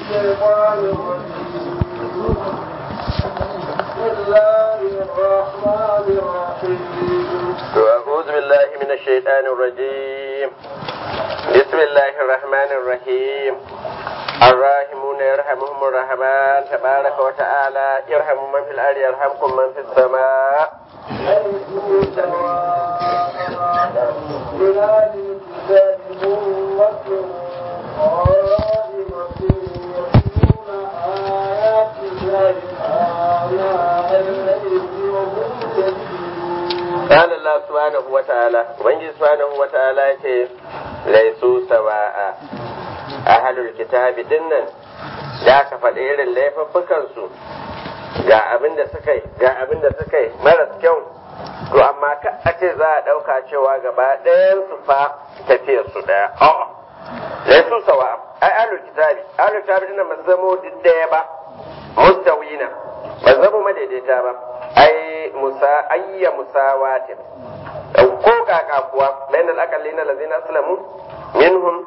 الشيطان الرجيم بسم الله الرحمن الرحيم أعوذ بالله من الشيطان الرجيم بسم الله الرحمن الرحيم الراحمون يرحمهم الرحمن تبارك وتعالى يرحم من في الأرض يرحمكم من في السماء ليسوا سواء من أهل الكتاب أمة قائمة يتلون آيات الله آناء الليل وهم يسجدون قال الله سبحانه وتعالى وإن سبحانه وتعالى يقول ليسوا سواء أهل الكتاب دنا da aka faɗi irin laifuffukansu ga abin da suka yi ga abin da suka yi maras kyau to amma ka a ce za a ɗauka cewa gaba ɗayan su fa tafiyar su ɗaya a'a laisu sawa ai ahlul kitabi ahlul kitabi dinnan ba su zamo duk ɗaya ba mustawina ba su zamo madaidaita ba ai musa ayya musawatin ko kaka kuwa bainal aqallina allazina aslamu minhum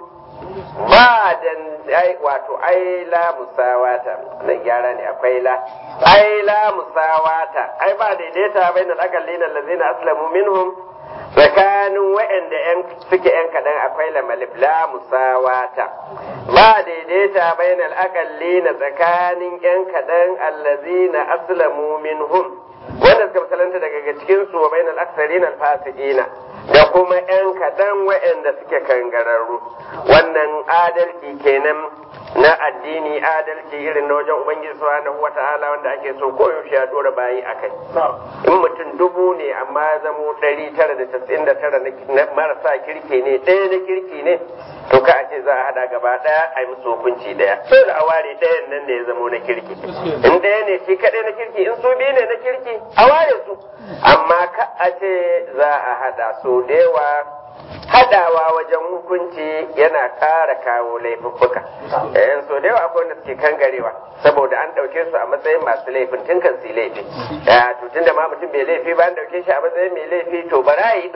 ba dan ai wato ai la musawata na gyara ne akwai la ai la musawata ai ba daidaita bainal aqallina allazina aslamu minhum tsakanin wa'anda yan suke yan kadan akwai la malif la musawata ba daidaita bainal aqallina tsakanin yan kadan allazina aslamu minhum wanda suka misalanta daga cikin su wa bainal aktharina alfasiqina da kuma yan kadan wa'anda suke kangararru wannan adalci kenan na addini adalci irin na wajen ubangiji subhanahu wata'ala wanda ake so koyaushe ya dora bayi akai in mutum dubu ne amma ya zamo ɗari tara da casa'in da tara na marasa kirki ne ɗaya na kirki ne to ka a ce za a hada gaba ɗaya a yi musu hukunci ɗaya dole a ware ɗayan nan da ya zamo na kirki in ɗaya ne shi kaɗai na kirki in su biyu ne na kirki a ware su amma ka a ce za a hada su da yawa hadawa wajen hukunci yana ƙara kawo laifuffuka yayin so da yawa akwai wanda suke kangarewa saboda an ɗauke su a matsayin masu laifin tun kan su laifi to tun da ma mutum bai laifi ba an ɗauke shi a matsayin mai laifi to bara yi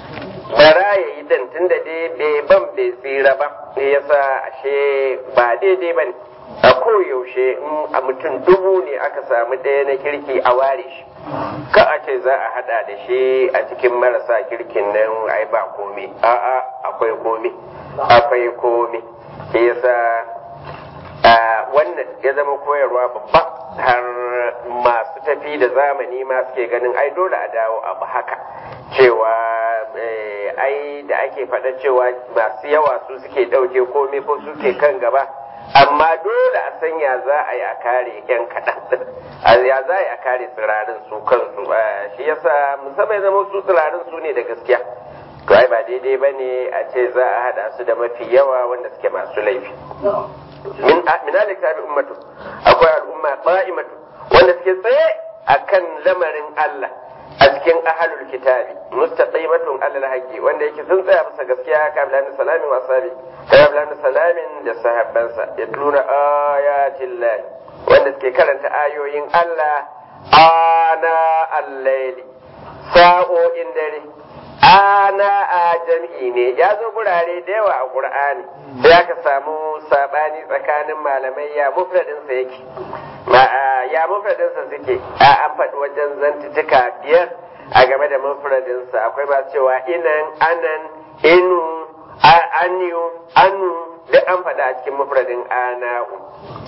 bara ya yi din tun da dai bai ban bai tsira ba ne yasa ashe ba daidai ba ne a koyaushe in a mutum dubu ne aka samu ɗaya na kirki a ware shi ka a ce za a hada da shi a cikin marasa kirkin nan ai ba komi a'a akwai komi akwai komi shi yasa wannan ya zama koyarwa babba har masu tafi da zamani ma suke ganin ai dole a dawo abu haka cewa ai da ake faɗa cewa masu yawa su suke ɗauke komi ko suke kan gaba amma dole a san ya za a yi a kare yan kaɗan ya za a yi a kare tsirarin su kansu shi yasa musamman zama su tsirarin su ne da gaskiya to ai ba daidai ba ne a ce za a haɗa su da mafi yawa wanda suke masu laifi min alik tabi ummatu akwai al'umma qa'imatu wanda suke tsaye akan lamarin Allah a cikin ahalul kitabi mustaqimatun alal haqqi wanda yake sun tsaya bisa gaskiya ka bilani salamin wa sabi ka bilani salamin da sahabbansa yatluna ayatin lahi wanda suke karanta ayoyin Allah ana al-laili sa'o'in dare ana a jam'i ne ya zo gurare da yawa a qur'ani sai aka samu sabani tsakanin malamai ya mufradinsa yake ya mufradinsa suke a an faɗi wajen zantutuka biyar a game da mufradinsa akwai masu cewa inan anan inu aniyu anu duk an faɗa a cikin mufradin ana'u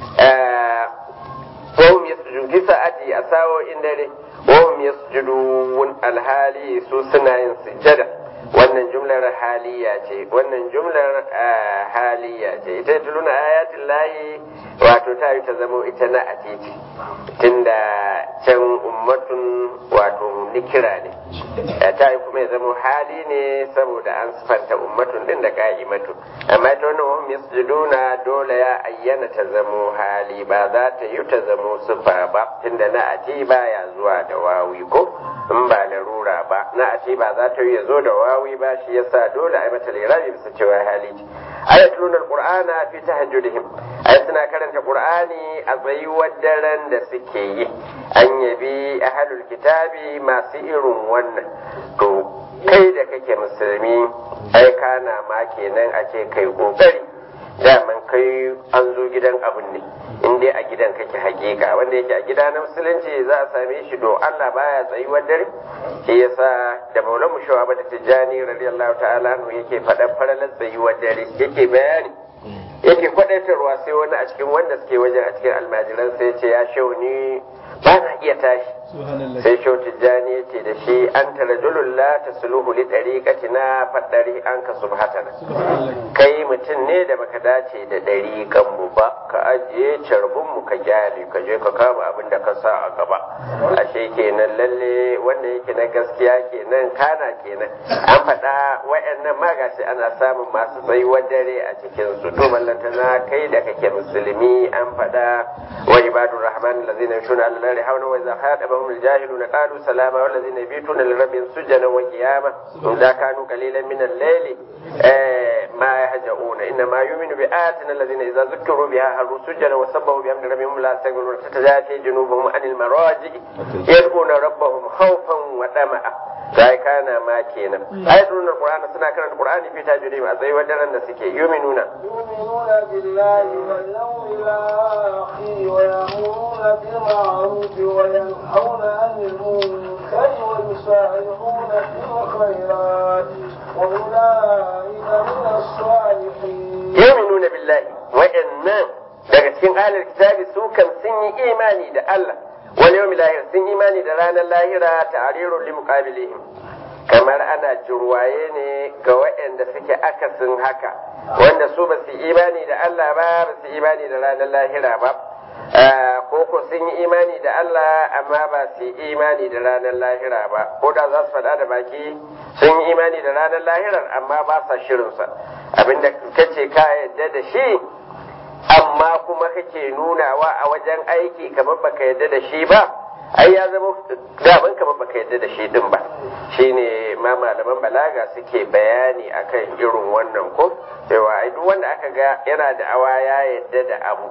wahum yasjudun fi sa'ati a sa'o'in dare wahum yasjudun alhali su suna yin sujjada wannan jumlar haliya ce wannan jumlar haliya ce ita tuluna ayatin layi wato ta yi ta zamo ita na a titi tunda can ummatun wato nikira ne ta yi kuma ya zamo hali ne saboda an sifanta ummatun din da ka'imatu amma ita wannan wahum yasjuduna dole ya ayyana ta zamo hali ba za ta yi ta zamo sifa ba tunda na ati baya zuwa da wawi ko in ba larura ba na ati ba za ta yi ya zo da wawi ba shi yasa dole a yi mata lirabi bisa cewa hali ce ayatul alqur'ana fi tahajjudihim ay suna karanta qur'ani a tsayuwar daren da suke yi an yabi ahlul kitabi masu irin wannan to kai da kake musulmi ai kana ma kenan a ce kai kokari daman kai an zo gidan abun ne in dai a gidan kake hakika wanda yake a gida na musulunci za a same shi do Allah baya tsayuwar dare shi yasa da maulan mushawa bata tijjani radiyallahu ta'ala anhu yake faɗan faralar tsayuwar dare yake bayani yake kwadaitarwa sai wani a cikin wanda suke wajen a cikin almajiran sai ce ya shau ni ba na iya tashi sai shau tijjani ya ce da shi an tara la ta suluhu li ɗariƙatina faɗari an ka subhatana kai mutum ne da baka dace da ɗariƙan mu ba ka ajiye carbin mu ka gyale ka je ka kama abin da ka sa a gaba ashe kenan lalle wanda yake na gaskiya kenan kana kenan an faɗa wayannan ma gashi ana samun masu tsayuwar dare a cikin su to ballantana kai da kake musulmi an faɗa wa ibadur rahman allazina yashuna ala النار حولا وإذا خاطبهم الجاهلون قالوا سلاما والذين يبيتون لربهم سجدا وقياما إذا كانوا قليلا من الليل ما يهجؤون إنما يؤمن بآياتنا الذين إذا ذكروا بها هروا سجدا وسبحوا بحمد ربهم لا يستكبرون تتجافي جنوبهم عن المراجع يدعون ربهم خوفا وطمعا sai kana ma kenan ayatul alqur'ani suna karanta qur'ani fi tajwidi a tsayi wadannan da suke yuminuna يؤمنون بالله واليوم الآخر ويأمرون بالمعروف وينهون عن المنكر ويسارعون في الخيرات وأولئك من الصالحين yuminuna billahi wa'annan daga cikin ahlul kitabi su kan sun yi imani da Allah wal yawmil lahir sun imani da ranar lahira ta'rirul li muqabilihim kamar ana jirwaye ne ga waɗanda suke akasin haka wanda su ba su imani da Allah ba ba su imani da ranar lahira ba ko ko sun yi imani da Allah amma ba su yi imani da ranar lahira ba ko da za su faɗa da baki sun yi imani da ranar lahirar amma ba sa shirinsa abinda kace ka yadda da shi amma kuma kake nunawa a wajen aiki kamar baka yadda da shi ba ai ya zama daban kamar baka yadda da shi din ba shine ma malaman balaga suke bayani akan irin wannan ko cewa ai duk wanda aka ga yana da awa ya yadda da abu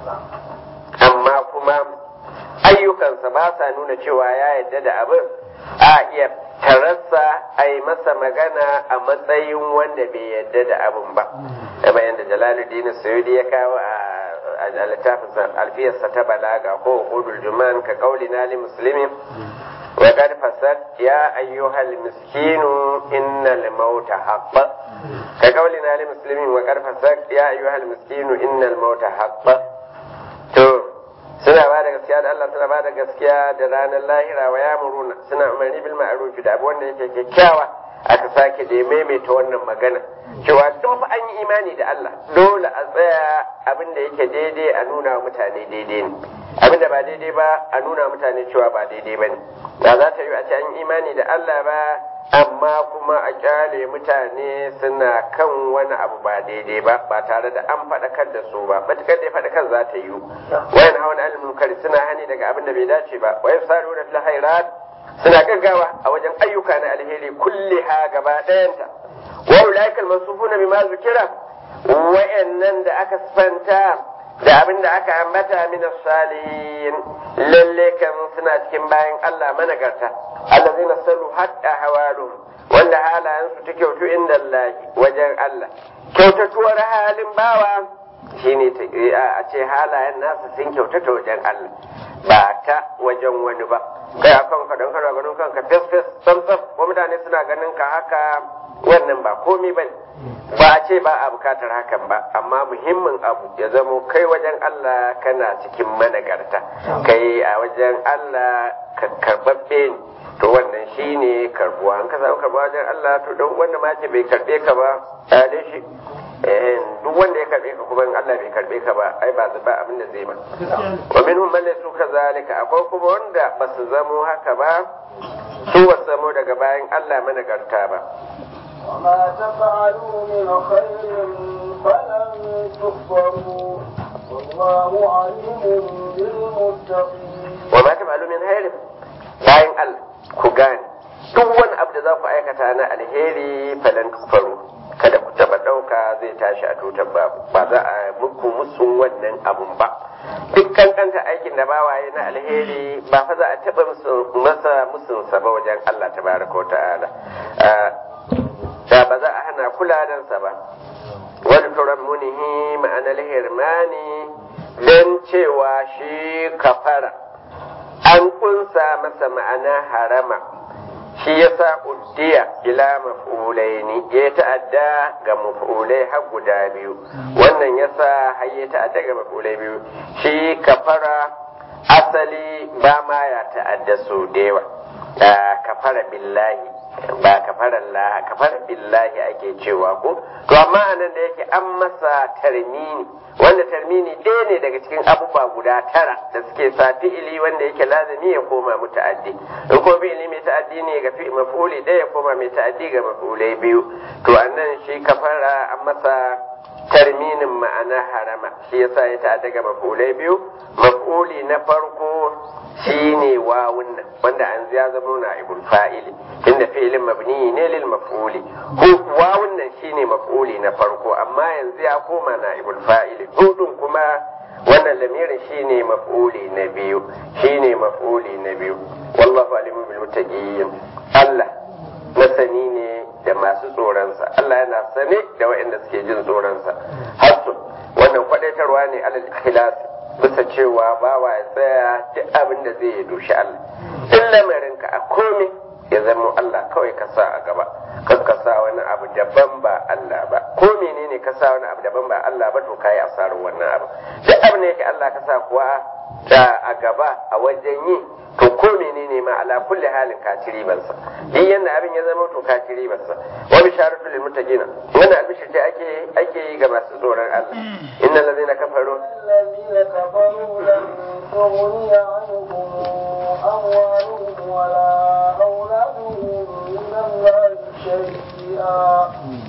amma kuma ayyukansa ba sa nuna cewa ya yadda da abin a iya tararsa a yi masa magana a matsayin wanda bai yadda da abin ba kamar yadda jalaluddin suyudi ya kawo a littafin alfiyarsa ta balaga ko hudul juman ka kauli na li muslimin wa qad fasad ya ayyuhal miskinu innal mauta haqqa ka kauli na li muslimin wa qad fasad ya ayyuhal miskinu innal mauta haqqa to suna ba da gaskiya da Allah suna ba da gaskiya da ranar lahira wa yamuruna suna umarni bil ma'ruf da abu wanda yake kyakkyawa aka sake da maimaita wannan magana cewa duk fa an yi imani da Allah dole a tsaya abin da yake daidai a nuna wa mutane daidai ne abin da ba daidai ba a nuna mutane cewa ba daidai ba ne ba za ta yi a ce an yi imani da Allah ba amma kuma a kyale mutane suna kan wani abu ba daidai ba ba tare da an faɗakar da su ba matukar da faɗakar za ta yi wayan hawan al-munkari suna hani daga abin da bai dace ba wayan saruna fil khairat suna gaggawa a wajen ayyuka na alheri kulliha gaba ɗayanta wa ulaikal masufuna bima zukira wa'annan da aka sifanta da abin da aka ambata min salihin lalle kan suna cikin bayan Allah managarta allazina sallu hatta hawalu wanda halayen su ta kyautu inda Allah wajen Allah kyautatuwar halin bawa shine a ce halayen nasu sun kyautata wajen Allah ba ta wajen wani ba kai akan ka don kana ganin kanka fes fes sam sam ko mutane suna ganin ka haka wannan ba komai bane ba a ce ba a bukatar hakan ba amma muhimmin abu ya zamo kai wajen Allah kana cikin managarta kai a wajen Allah ka karbabbe ne to wannan shine karbuwa an ka samu karbuwa wajen Allah to don wanda ma ce bai karbe ka ba tsare shi duk wanda ya karbe ka kuma in Allah bai karbe ka ba ai ba ba abin da zai ba wa minhum man laysu kazalika akwai kuma wanda ba su zamo haka ba su ba su zamo daga bayan Allah managarta ba وما تفعلوا من خير فلن تكفروا والله عليم بالمتقين وما تفعلوا من خير bayan Allah ku gane duk wani abu da za ku aikata na alheri falan faru kada ku taba ɗauka zai tashi a tutar babu ba za a muku musun wannan abun ba duk kankanta aikin da bawaye na alheri ba fa za a taba masa musun sa ba wajen Allah tabaraka wa ta'ala da ba za a hana kuladansa ba wani turan munihi ma'anar hirmani don cewa shi kafara an kunsa masa ma'ana harama shi yasa uddiya ila maf'ulaini ya ta'adda ga maf'ulai har guda biyu wannan yasa har ya ta'adda ga maf'ulai biyu shi kafara asali ba ma ya ta'adda su da yawa kafara billahi ba kafara Allah kafara billahi ake cewa ko to amma anan da yake an masa tarmini wanda tarmini ɗaya ne daga cikin abubuwa guda tara da suke sa fi'ili wanda yake lazimi ya koma muta'addi in ko fi'ili mai ta'addi ne ga fi maf'uli ɗaya ya koma mai ta'addi ga maf'ulai biyu to anan shi kafara an masa tarminin ma'ana harama shi yasa ya ta'adda ga maf'ulai biyu maf'uli na farko shine wawun nan wanda an ya zama na ibul fa'ili inda fi'ilin mabni ne lil maf'uli wawun nan shine maf'uli na farko amma yanzu ya koma na ibul fa'ili hudun kuma wannan lamirin shine maf'uli na biyu shine maf'uli na biyu wallahu alimun bil muttaqin Allah masani ne da masu tsoronsa Allah yana sane da waɗanda suke jin tsoronsa hasu wannan kwadaitarwa ne alal ikhlas bisa cewa bawa ya tsaya duk abin da zai yi dushi Allah in lamarinka a komai ya zama Allah kawai ka sa a gaba kan ka sa wani abu daban ba Allah ba ko menene ka sa wani abu daban ba Allah ba to kai asarar wannan abu duk abin da yake Allah ka sa kuwa da a gaba a wajen yi to ko menene ma ala kulli halin ka ci ribansa duk yanda abin ya zama to ka ci ribansa wa bisharatu lil muttaqina wannan albishir da ake ake yi ga masu tsoron Allah innal ladina kafaru الذين كفروا لن تغني عنهم أموالهم ولا أولادهم من الله شيئا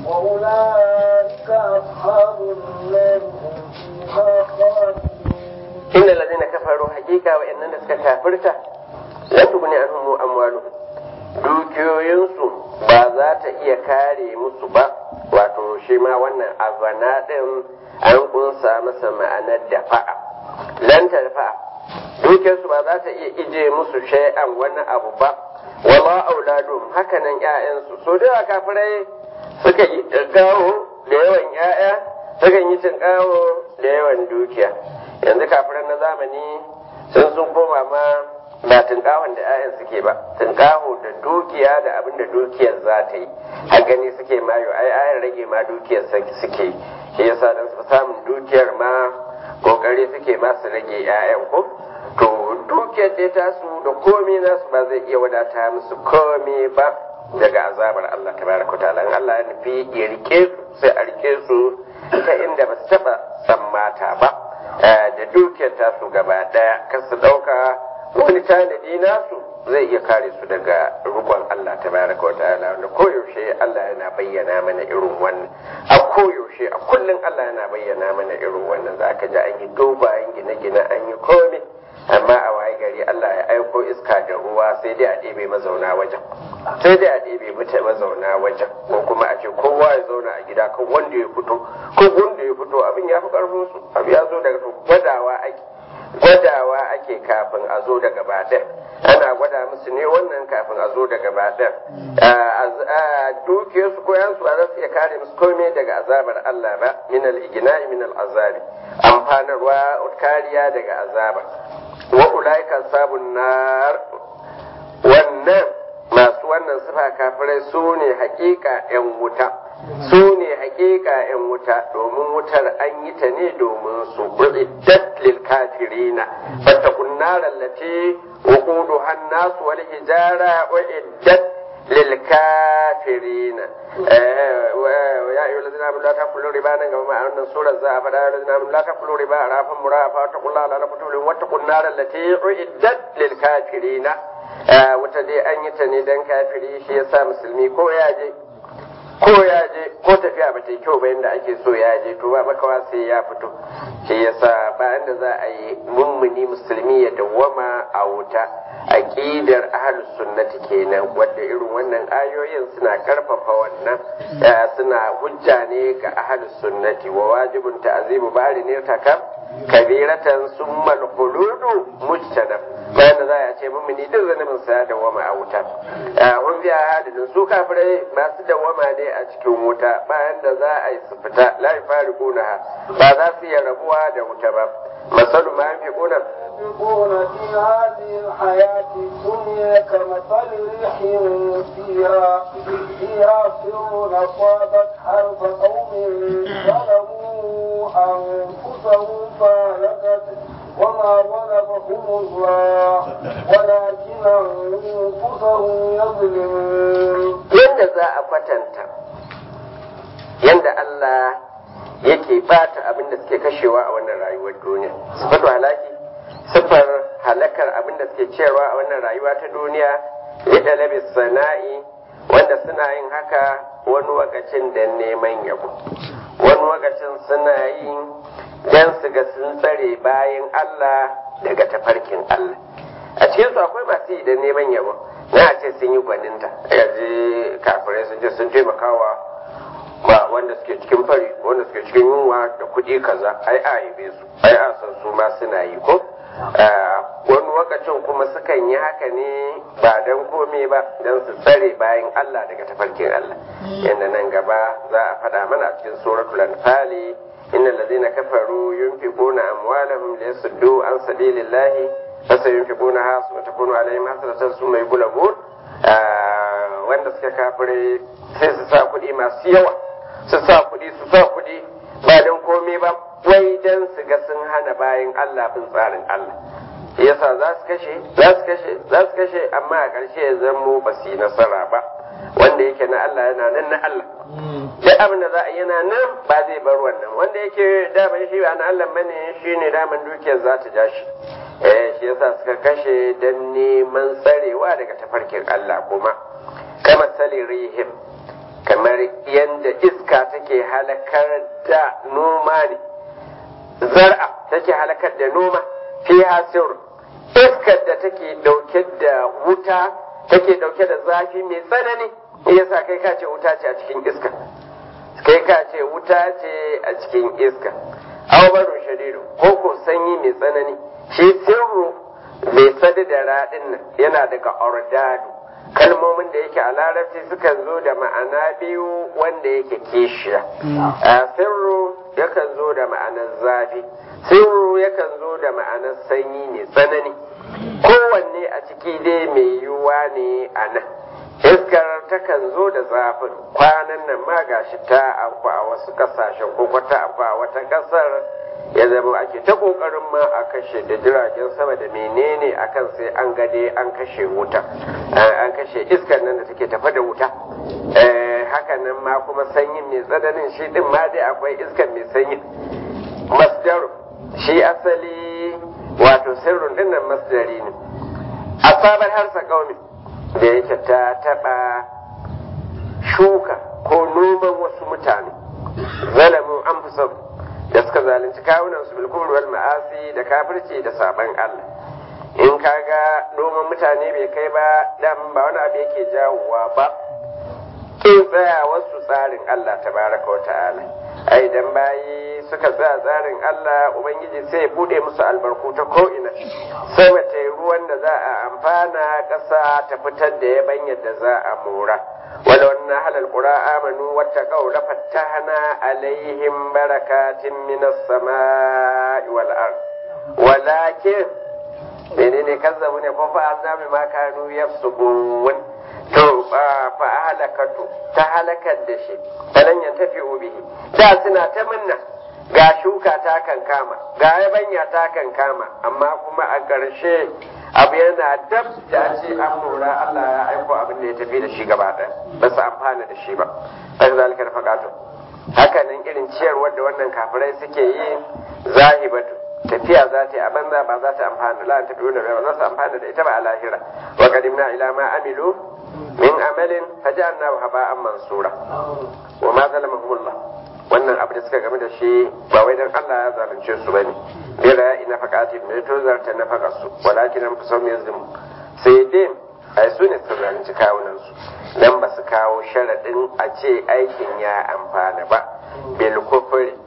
وأولئك أصحاب النار هم فيها خالدون innal ladina kafaru hakika wa innan da suka kafirta lan tuguni anhum amwaluhum dukiyoyinsu ba za ta iya kare musu ba wato shi ma wannan azana din an kunsa masa ma'anar dafa'a lan tarfa'a dukiyarsu ba za ta iya ije musu shay'an wani abu ba wala auladum hakanan ƴaƴansu so da kafirai suka yi gawo da yawan ƴaƴa suka yi tinkawo da yawan dukiya yanzu kafiran na zamani sun sun koma ma ba tunkahon da 'ya'yan suke ba tunkaho da dukiya da abin da dukiyar za ta yi a gani suke mayo ai ayan rage ma dukiyar suke shi yasa dan su samun dukiyar ma kokari suke ma su rage 'ya'yan ko to dukiyar dai tasu da komai nasu ba zai iya wadata musu komai ba daga azabar Allah tabaraka ta'ala in Allah ya nufi ya rike su sai a rike su ta inda ba su taba tsammata ba da dukiyar tasu gaba daya kar su dauka wani tanadi nasu zai iya kare su daga rukun Allah tabaraka wa ta'ala wanda koyaushe Allah yana bayyana mana irin wannan a koyaushe a kullum Allah yana bayyana mana irin wannan zaka ji an yi dobayen gine-gine an yi komai amma a waye gari Allah ya aiko iska da ruwa sai dai a ɗebe mazauna wajen sai dai a ɗebe mata mazauna wajen ko kuma a ce kowa ya zauna a gida kan wanda ya fito ko wanda ya fito abin ya fi ƙarfin su abu ya zo daga gwadawa ake gwadawa ake kafin a zo daga baɗin ana gwada musu ne wannan kafin a zo daga baɗin dukiyarsu ko yansu ba za su iya kare musu komai daga azabar Allah ba min al-igna'i min al-azabi amfanarwa kariya daga azaba wa ulaika sabun nar wannan masu wannan sifa kafirai su ne hakika yan wuta su ne hakika yan wuta domin wutar an yi ta ne domin su bu'iddat lil kafirina fatakun nar allati wuquduha an-nas wal hijara uiddat lil kafirina ya ayyuhal ladina amanu la taqulu riba nan gaba ma wannan surar za a faɗa ya ladina amanu la taqulu riba arafan murafa taqullaha la taqulu wattaqun nar allati uiddat lil kafirina wata dai an yi ta ne dan kafiri shi yasa musulmi ko ya je ko ya je ko tafiya ba ta yi kyau ba yadda ake so ya je to ba makawa sai ya fito shi yasa bayan da za a yi mummuni musulmi ya dawwama a wuta aqidar ahlus sunnati kenan wanda irin wannan ayoyin suna karfafa wannan suna hujja ne ga ahlus sunnati wa wajibun ta'zimu bari ne takam kabiratan summal khuludu mujtanab bayan da za a ce mumini duk zanubin sa da wama a wuta hun biya hadin su kafirai masu dawama ne a cikin wuta bayan da za a yi su fita la yafariquna ba za su iya rabuwa da wuta ba masalu ma yafiquna ينفقون في هذه الحياة الدنيا كمثل ريح فيها فيها سر أصابت حرف قوم ظلموا أنفسهم فهلكت وما ظلمهم الله ولكن أنفسهم يظلمون. yadda za a kwatanta yadda Allah yake bata abin da suke kashewa a wannan rayuwar duniya sifatu halaki sifar halakar abin da suke cewa a wannan rayuwa ta duniya ya dalabi sana'i wanda suna yin haka wani wakacin da neman yabo wani wakacin suna yin dan su ga sun tsare bayan Allah daga tafarkin Allah a cikin su akwai masu yi da neman yabo na ce sun yi gwaninta yanzu kafirai sun je sun taimakawa ba wanda suke cikin fari wanda suke cikin yunwa da kuɗi kaza ai a yabe su ai a san su ma suna yi ko wani lokacin kuma sukan yi haka ne ba don kome ba don su tsare bayan Allah daga tafarkin Allah yadda nan gaba za a faɗa mana a cikin suratul anfali inna allazina kafaru yunfiquna amwalahum liyasuddu an sabilillahi fasayunfiqunaha wa takunu alaihim hasratan summa yughlabun wanda suka kafire sai su sa kuɗi masu yawa su sa kuɗi su sa kuɗi ba don komai ba wai don su ga sun hana bayan Allah bin tsarin Allah yasa za su kashe za su kashe za su kashe amma a ƙarshe ya zamo ba su yi nasara ba wanda yake na Allah yana nan na Allah duk abin da za a yana nan ba zai bar wannan wanda yake daman shi ba na Allah bane shi ne daman dukiyar za ta ja shi eh shi yasa suka kashe don neman tsarewa daga tafarkin Allah kuma kama sali rihim kamar yadda iska take halakar da noma ne zar'a take halakar da noma fi hasir iskar da take dauke da wuta take dauke da zafi mai tsanani yasa kai ka ce wuta ce a cikin iska kai ka ce wuta ce a cikin iska awabarun shadidu ko ko sanyi mai tsanani shi sirru mai sadu da raɗin nan yana daga ordadu kalmomin da yake a larabci sukan zo da ma'ana biyu wanda yake kishiya a sirru yakan zo da ma'anar zafi sirru yakan zo da ma'anar sanyi mai tsanani kowanne a ciki dai mai yiwuwa ne a nan iskar takan zo da zafin kwanan nan ma gashi ta afku a wasu kasashen ko kwata afku a wata kasar ya zama ake ta kokarin ma a kashe da jiragen sama da menene akan sai an gade an kashe wuta an kashe iskar nan da take tafa da wuta haka nan ma kuma sanyin mai tsananin shi din ma dai akwai iskar mai sanyi masdar shi asali wato sirrun dinnan masdari ne asabar harsa kaumi da yake ta taba shuka ko noman wasu mutane zalamu an da suka zalunci kawunan su bilkul wal ma'asi da kafirci da saban Allah in kaga noman mutane bai kai ba dan ba wani abu yake jawowa ba kin tsaya wasu tsarin Allah tabaraka wa ta'ala ai dan bayi suka tsaya tsarin Allah ubangiji sai ya bude musu albarku ta ko ina sai mata ruwan da za a amfana ƙasa ta fitar da yabanyar da za a mora ولو أن أهل القرى آمنوا واتقوا لفتحنا عليهم بركات من السماء والأرض ولكن menene kazzabu ne ko fa azabi ma kanu yafsukun to fa halakatu ta halakar da shi falan yan tafi bihi da suna ta minna ga shuka ta kan kama ga yabanya ta kan kama amma kuma a ƙarshe abu yana dab da ce an mura Allah ya aiko abin da ya tafi da shi gaba ɗaya ba su amfana da shi ba haka zalikar faƙatu haka nan irin ciyarwar da wannan kafirai suke yi zahibatu tafiya za ta yi a banza ba za ta amfana la ta dole ba za su amfana da ita ba a lahira wa qadimna ila ma amilu min amalin fajalnahu haba'an mansura wa ma zalamahumullah wannan abu da suka game da shi ba wai dan Allah ya zalunce su bane bira ina fakati mai to zarta na faka su walakin an fusau mai zumu sai dai ai su ne suka zalunci kawunan su dan ba su kawo sharadin a ce aikin ya amfana ba bil kufri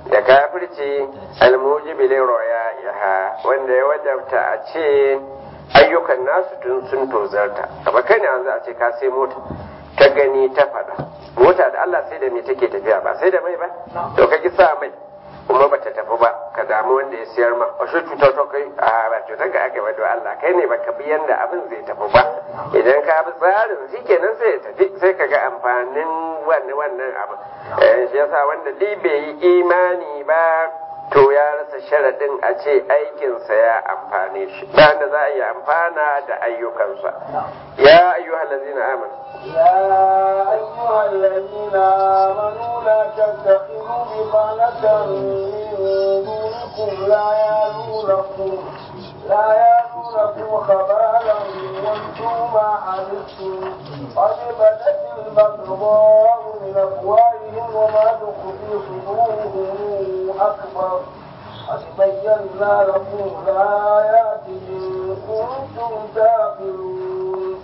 da kafirci almujibi roya yaha wanda ya wajabta a ce ayyukan nasu tun sun tozarta kamar kai ne yanzu a ce ka sai mota ta gani ta faɗa mota da Allah sai da me take tafiya ba sai da mai ba to ka ki sa mai kuma bata tafi ba ka damu wanda ya siyar ma a shi cutar ta kai a ba cutar ka aka yi Allah kai ne baka bi yanda abin zai tafi ba idan ka bi tsarin shi kenan sai ya tafi sai ka ga amfanin wannan wannan abin shi yasa wanda dai bai yi imani ba to ya rasa sharaɗin a ce aikinsa ya amfane shi bayan da za a yi amfana da ayyukansa ya ayyuhal ladzina amanu يا أيها الذين آمنوا لا تتخذوا بطانة من دونكم لا يالونكم لا يالونكم خبالا وانتم ما عنتم قد بدت البغضاء من أفواههم وما تخفي صدورهم أكبر قد بينا لكم الآيات إن كنتم تعقلون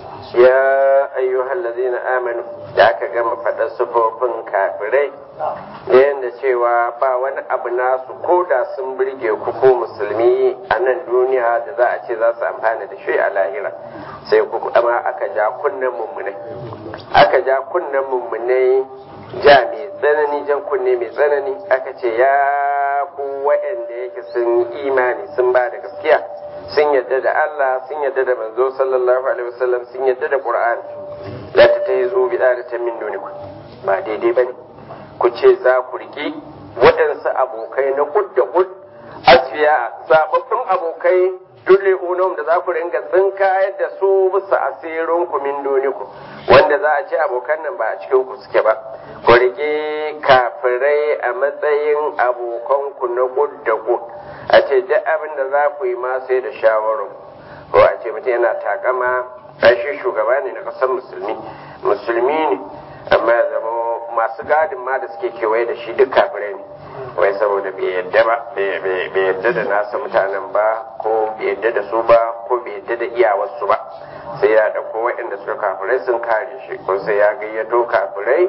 ya ayyuhal ladzina amanu da aka gama faɗar sufofin kafirai da yadda cewa ba wani abu nasu ko da sun birge ku ko musulmi a nan duniya da za a ce za su amfana da shi a lahira sai ku amma aka ja kunnen mummunai aka ja kunnen mummunai ja mai tsanani jan kunne mai tsanani aka ce ya ku waɗanda yake sun yi imani sun ba da gaskiya sun yadda da Allah sun yadda da manzo sallallahu alaihi wasallam sun yadda da Qur'ani la ta tayi zo bi da ta min duniku ba daidai bane ku ce za ku riki waɗansu abokai na kud da kud asfiya zababbun abokai dole unum da za ku ringa tsinka yadda su bisa asirin ku min duniku wanda za a ce abokan nan ba a cikin ku suke ba ku rike kafirai a matsayin abokan ku na kud da kud a ce duk abin da za ku yi ma sai da shawarar ko a ce mutum yana takama shi shugaba ne na ƙasar musulmi musulmi ne amma ya zama masu gadin ma da suke kewaye da shi duk kafirai ne wai saboda bai yadda ba bai yadda da nasa mutanen ba ko bai yadda da su ba ko bai yadda da iyawarsu ba sai ya ɗauko waɗanda suka kafirai sun kare shi ko sai ya gayyato kafirai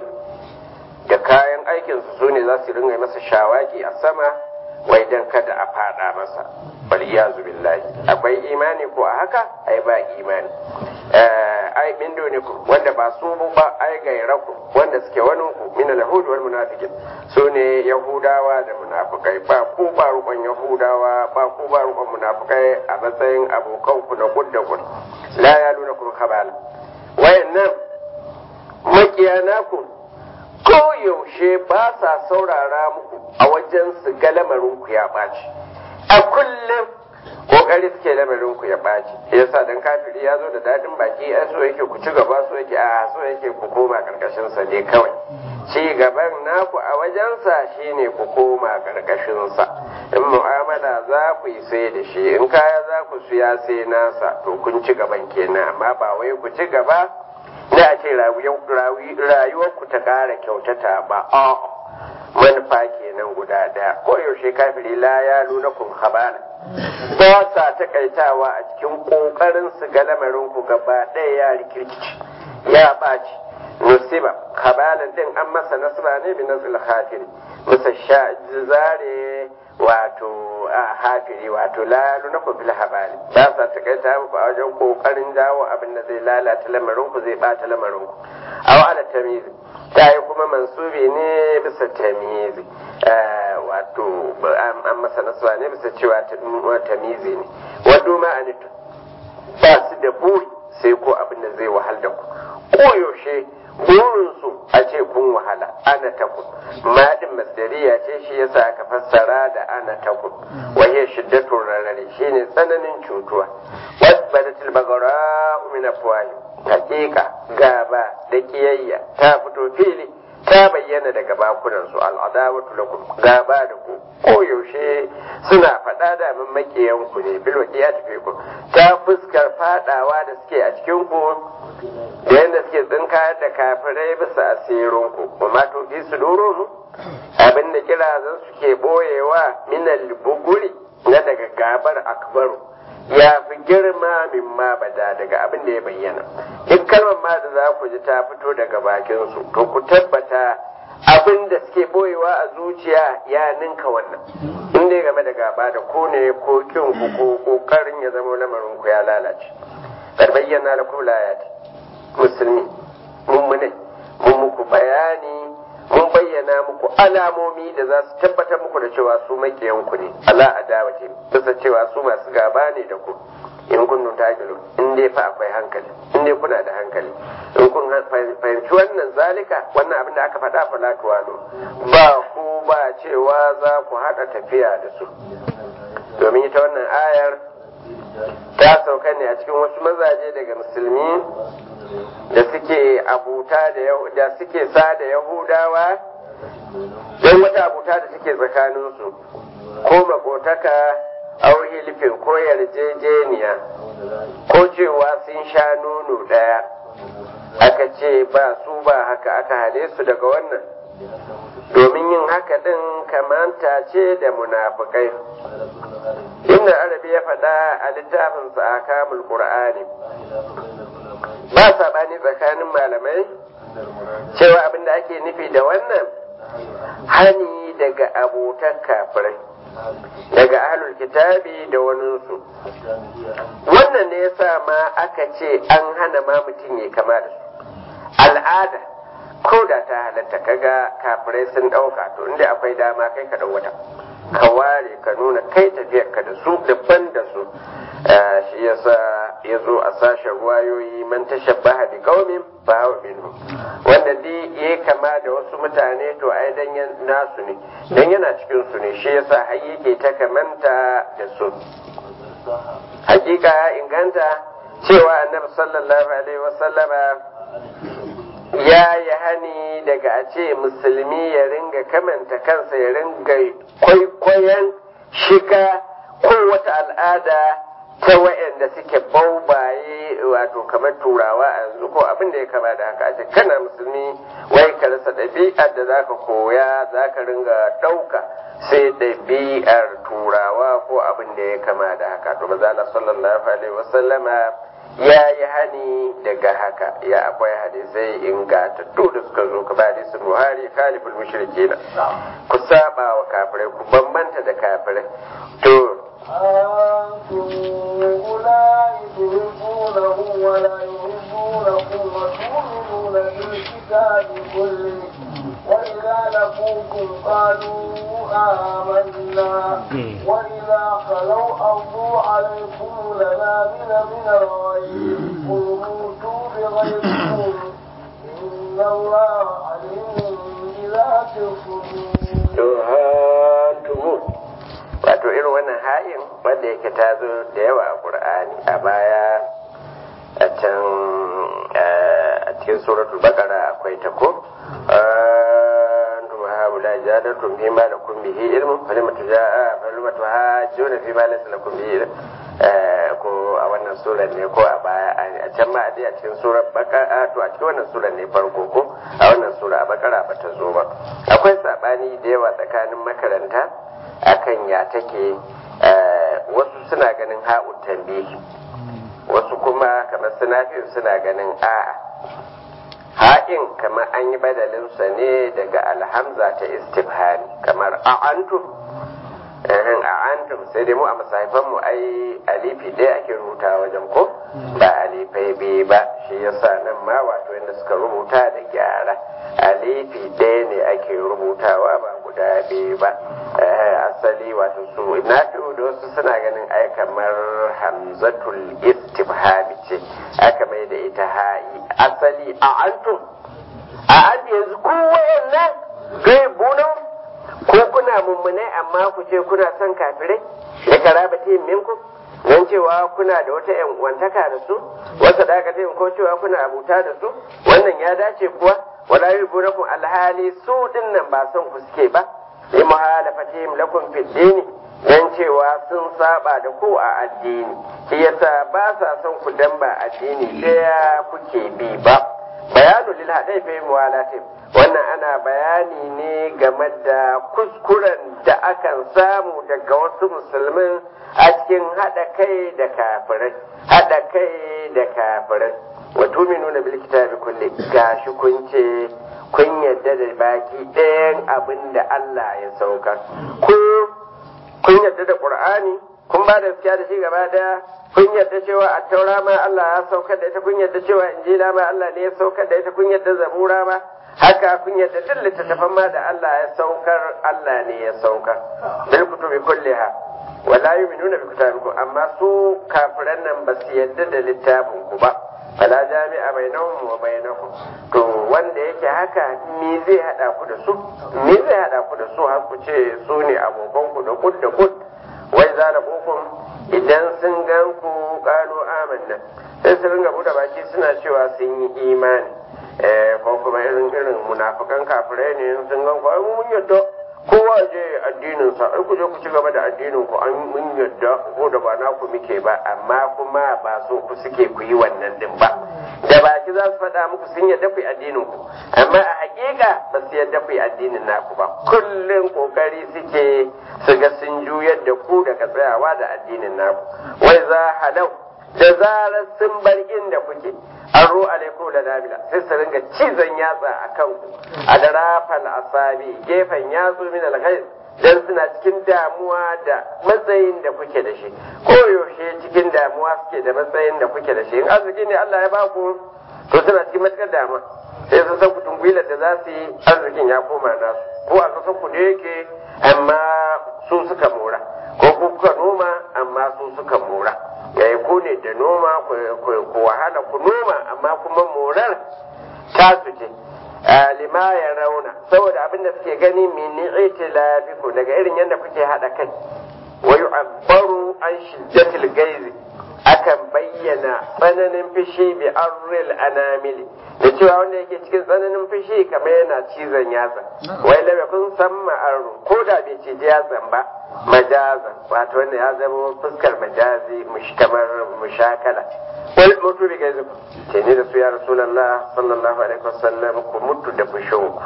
da kayan aikinsu su ne za su ringa masa shawaki a sama wai dan kada a fada masa bal iyazu billahi akwai imani ko a haka ai ba imani ai min dunikum wanda ba su ba ai gairaku wanda suke wani ku min al-yahud wal munafiqin su ne yahudawa da munafikai ba ku ba rukun yahudawa ba ku ba rukun munafikai a matsayin abokan ku na gudda gud la yalunakum khabala wayannan makiyana ku ko yaushe ba sa saurara muku a wajen su ga lamarinku ya ɓaci a kullum kokari suke lamarinku ya ɓaci yasa dan kafiri ya zo da daɗin baki a so yake ku ci gaba so yake a so yake ku koma karkashin sa ne kawai ci gaban naku a wajensa shine ku koma karkashin sa in mu'amala za ku yi sai da shi in kaya za ku siya sai nasa to kun ci gaban kenan amma ba wai ku ci gaba na a ce rayuwarku ta ƙara kyautata ba a manufa kenan guda ɗaya ko yaushe kafiri la ya nuna kun habana ba sa takaitawa a cikin ƙoƙarin su ga lamarin ku gaba ɗaya ya rikirkici ya ɓaci nusiba habalan din an masa nasba ne bi nasil khafiri musa sha zare wato a hafiri wato la lunaku bil habali ba sa takaita muku a wajen kokarin jawo abin da zai lalata lamarin ku zai bata lamarin ku aw ala tamizi ta yi kuma mansubi ne bisa tamizi wato an masa nasba ne bisa cewa tamizi ne wado ma anitu ba su da buri sai ko abin da zai wahal da ku koyaushe burinsu a ce kun wahala ana takun madin masdariya ce shi yasa aka fassara da ana takun wahiya shiddatun rarrare shine tsananin cutuwa wasbadatil bagara min afwahi hakika gaba da kiyayya ta fito fili ta bayyana daga bakunan su al'adawatu lakum gaba da ku koyaushe suna faɗa da min makiyan ku ne bil ya tafi ku ta fuskar fadawa da suke a cikin ku da yadda suke tsinkayar da kafirai bisa asirin ku kuma to fi su doro abin da kirazan suke boyewa minal buguri na daga gabar akbaru ya fi girma min ma bada daga abin da ya bayyana duk kalmar ma da za ku ji ta fito daga bakin su to ku tabbata abin da suke boyewa a zuciya ya ninka wannan in dai game da gaba da ko ne ko kin ku ko kokarin ya zama lamarin ku ya lalace kar bayyana da kula ya musulmi mun mune mun muku bayani mun bayyana muku alamomi da za su tabbatar muku da cewa su makiyan ku ne ala adawati bisa cewa su masu gaba ne da ku in kun ta gilu in dai fa akwai hankali in dai kuna da hankali in kun fahimci wannan zalika wannan abin da aka faɗa fa latuwalo ba ku ba cewa za ku haɗa tafiya da su domin ita wannan ayar ta sauka ne a cikin wasu mazaje daga musulmi da suke abuta da suke sa da yahudawa don wata abuta da suke tsakaninsu ko makotaka aure hilifin ko yarjejeniya ko cewa sun sha nono ɗaya aka ce ba su ba haka aka hale su daga wannan domin yin haka ɗin kamanta ce da munafukai inda arabi ya faɗa a littafinsa a kamul qur'ani ba saɓani tsakanin malamai cewa abin da ake nufi da wannan hani daga abotan kafirai daga ahlul kitabi da waninsu wannan ne yasa ma aka ce an hana ma mutum ya kama da su al'ada ko da ta halatta kaga kafirai sun ɗauka to inda akwai dama kai ka wata ka ware ka nuna kai tafiyar ka da su daban da su shi yasa ya zo a sashen ruwayoyi man tashabbaha bi qaumin fa huwa minhu wanda dai ya kama da wasu mutane to ai dan nasu ne dan yana cikin su ne shi yasa har yake ta kamanta da su hakika ya inganta cewa annabi sallallahu alaihi wasallama ya yi hani daga a ce musulmi ya ringa kamanta kansa ya ringa kwaikwayon shiga ko wata al'ada ta wa'anda suke baubaye wato kamar turawa a yanzu ko abin da ya kama da haka a ce kana musulmi wai ka rasa ɗabi'ar da zaka koya zaka ringa ɗauka sai ɗabi'ar turawa ko abin da ya kama da haka to maza sallallahu alaihi wasallama ya yi hani daga haka ya akwai hadisai ingantattu da suka zo ka bari su buhari khaliful mushrikina ku saba wa kafirai ku bambanta da kafirai to أنتم أولئك تحبونهم ولا يحبونكم وتؤمنون بالكتاب كله وإذا لقوكم قالوا آمنا وإذا خلوا أرضوا عليكم لنامن من الغيب قل موتوا بغيركم إن الله عليم بذات الصدور wato irin wannan hayin wanda yake ta zo da yawa a ƙur'ani a baya a can a cikin suratul baqara akwai ta ko antum haula jadatum fi ma lakum bihi ilmun falima tujaa falima tuhajjuna fi ma laysa lakum bihi ilm ko a wannan surar ne ko a baya a can ma a cikin surar baqara to a cikin wannan surar ne farko ko a wannan sura a baqara ba ta zo ba akwai sabani da yawa tsakanin makaranta akan ya take wasu suna ganin ha'un tambihi wasu kuma kamar sinafiyu suna ganin a'a ha'in kamar an yi badalinsa ne daga alhamza ta istifhani kamar a'antum a'antum sai dai mu a masahifan mu ai alifi ɗaya ake rubuta wajen ko ba alifai biyu ba shi yasa nan ma wato yadda suka rubuta da gyara alifi ɗaya ne ake rubutawa ba guda biyu ba asali wato su na da wasu suna ganin ai kamar hamzatul istifhami ce aka mai da ita ha'i asali a antum a an yanzu ku wayannan kai bunan ko kuna mummunai amma ku ce kuna son kafirai da karabati minkum don cewa kuna da wata yan uwantaka da su wasa da aka ko cewa kuna abuta da su wannan ya dace kuwa wala yubunakum alhali su dinnan ba son ku suke ba li muhalafatihim lakum fid dini dan cewa sun saba da ku a addini shi yasa ba sa son ku dan ba addini daya kuke bi ba bayanu lil hadai fi muwalatim wannan ana bayani ne game da kuskuren da akan samu daga wasu musulmin a cikin haɗa kai da kafirai haɗa kai da kafirai wa tuminuna bil kitabi kulli gashi kun ce kun yadda da baki ɗayan abin da Allah ya saukar ko kun yadda da Qur'ani kun ba da gaskiya da shi gaba daya kun yadda cewa a taura ma Allah ya saukar da ita kun yadda cewa injila ma Allah ne ya saukar da ita kun yadda zabura ma haka kun yadda duk littattafan ma da Allah ya saukar Allah ne ya saukar bil kutubi kulliha wala yu'minuna bi kitabikum amma su kafiran nan ba su yadda da littafin ku ba fala jami'a bainahum wa bainakum to wanda yake haka me zai hada ku da su me zai hada ku da su har ku ce su ne abokan ku da kud da kud wai zalabukum idan sun gan ku qalu amanna sai su ringa buɗe baki suna cewa sun yi imani eh ko kuma irin irin munafikan kafirai ne sun gan ku ai mun yadda kowa je addinin sa ai ku je ku ci gaba da addinin ku an mun yadda ko da ba naku muke ba amma kuma ba so ku suke ku yi wannan din ba da baki za su faɗa muku sun yadda ku yi addinin ku amma a hakika ba su yadda ku yi addinin naku ba kullum kokari suke su ga sun juyar da ku daga tsayawa da addinin naku wai za halau da zarar sun bar inda kuke an ro alaikum da nabila sai su ringa cizon yatsa a kanku a da rafal asabi gefen yatsu min alghayr dan suna cikin damuwa da matsayin da kuke da shi ko yaushe cikin damuwa suke da matsayin da kuke da shi in arziki ne Allah ya ba ku to suna cikin matukar damuwa sai sun san kutun gwilar da za su yi arzikin ya koma nasu ko a kasan ku da yake amma su suka mora ko kuka noma amma su suka mora yayi ko ne da noma ku wahala ku noma amma kuma morar tasu ce lima ya rauna saboda abinda suke gani mini itilafiku daga irin yadda kuke hada kai wa yu'abbaru an shiddatil gaizi akan bayyana tsananin fishi bi arril anamili da cewa wanda yake cikin tsananin fishi kamar yana cizon yatsa wai da kun san ma'aru ko da bai ci yatsan ba majazan wato wanda ya zama fuskar majazi kamar mushakala wal mutu bi gaizu ce ni da su ya rasulullah sallallahu alaihi wasallam ku mutu da fushin ku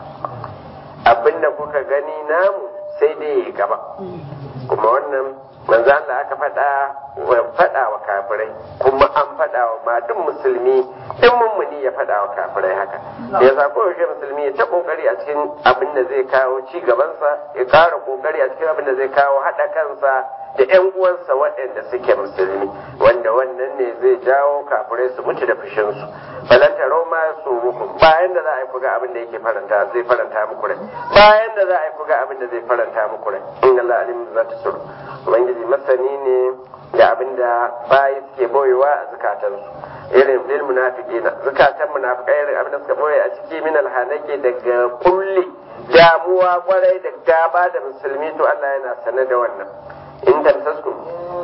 abinda kuka gani namu sai dai gaba kuma wannan manzo Allah aka faɗa wa faɗa wa kafirai kuma an faɗa wa ma duk musulmi in mummuni ya faɗa wa kafirai haka ya sa ko yake musulmi ya ta kokari a cikin abin da zai kawo ci gabansa ya ƙara kokari a cikin abin da zai kawo haɗa kansa da ƴan uwansa waɗanda suke musulmi wanda wannan ne zai jawo kafirai su mutu da fushinsu falanta roma su muku bayan da za a yi kuga abin da yake faranta zai faranta muku rai bayan da za a yi kuga abin da zai faranta muku rai inna Allah alim za ta suru ubangiji masani ne da abin da bayi suke boyewa a zukatansu irin lil munafiqina zukatan munafiqai irin abin da suka boye a ciki min alhanake daga kulli damuwa kwarai da gaba da musulmi to Allah yana sane da wannan in tamsaskum